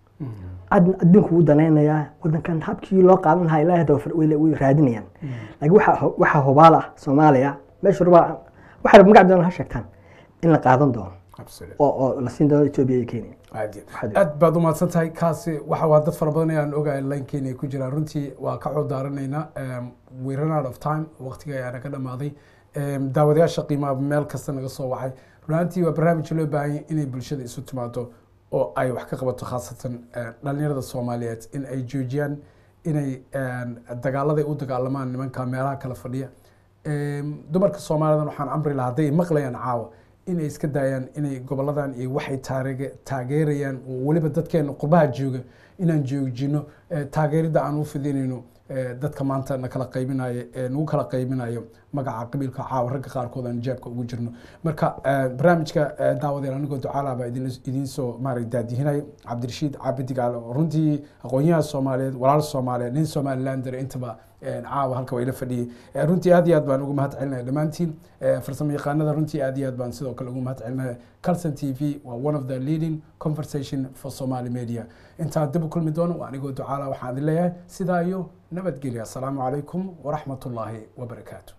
ad- adduunku wuu danaynayaa waddankan habkii loo qaadan lahaa ilaahay daba way way raadinayaan laakiin waxaa waxaa hubaal ah soomaaliya meesha rubaa waxay magac doonaan ha sheegtaan in la qaadan doono absolutely oo oo la siin doono etoobiya iyo kenya aad iyo Waxaad- aad baad u mahadsan tahay kaasi waxa waa dad fara badan ayaan ogahay linkeena ay ku jiraan runtii waa ka codaaranayna we run out of time waqtiga ayaana ka dhamaaday Em, daawadayaasha qiimaha meel kasta naga soo wacay runaantii waa barnaamij loo baahan yahay inay bulshada isu timaado oo ay wax ka qabato khaasatan eh, dhalinyarada soomaaliyeed in ay joojiyaan inay em, dagaaladay u dagaalamaan nimanka meelaha kala fadhiya Em, dumarka soomaalidan waxaan amri lahaa hadday maqlayaan caawa inay iska daayaan inay goboladan iyo waxay taarege- taageerayaan oo weliba dadkeena qurbaha jooga inaan joojino eh, taageerida aan u fidinayno eh, dadka maanta na kala qaybinayo ee nagu kala qaybinayo magaca qabiilka caawa ragga qaarkood aan jeebka ugu jirno marka eh, barnaamijka eh, daawadeen anigoo ducaala baa idin idiin soo maarag daadihinayo cabdirashiid caabidi oo runtii aqoonyaha soomaaliyeed walaal soomaaliyeed nin somalilander intaba eh, caawa halka waa ila fadhiyey Eh, runtii aad iyo aad baan ugu mahad celinaya dhammaantiin Eh, farsamo yaqaanada runtii aad iyo aad baan sidoo kale ugu mahad celinaya calson t v waa one of the leading conversation for somali media intaan dib u kulmi doono waa anigoo ducaala waxaan idin leeyahay sidaa iyo nabadgelya asalaamu calaykum waraxmat ullaahi wabarakaatu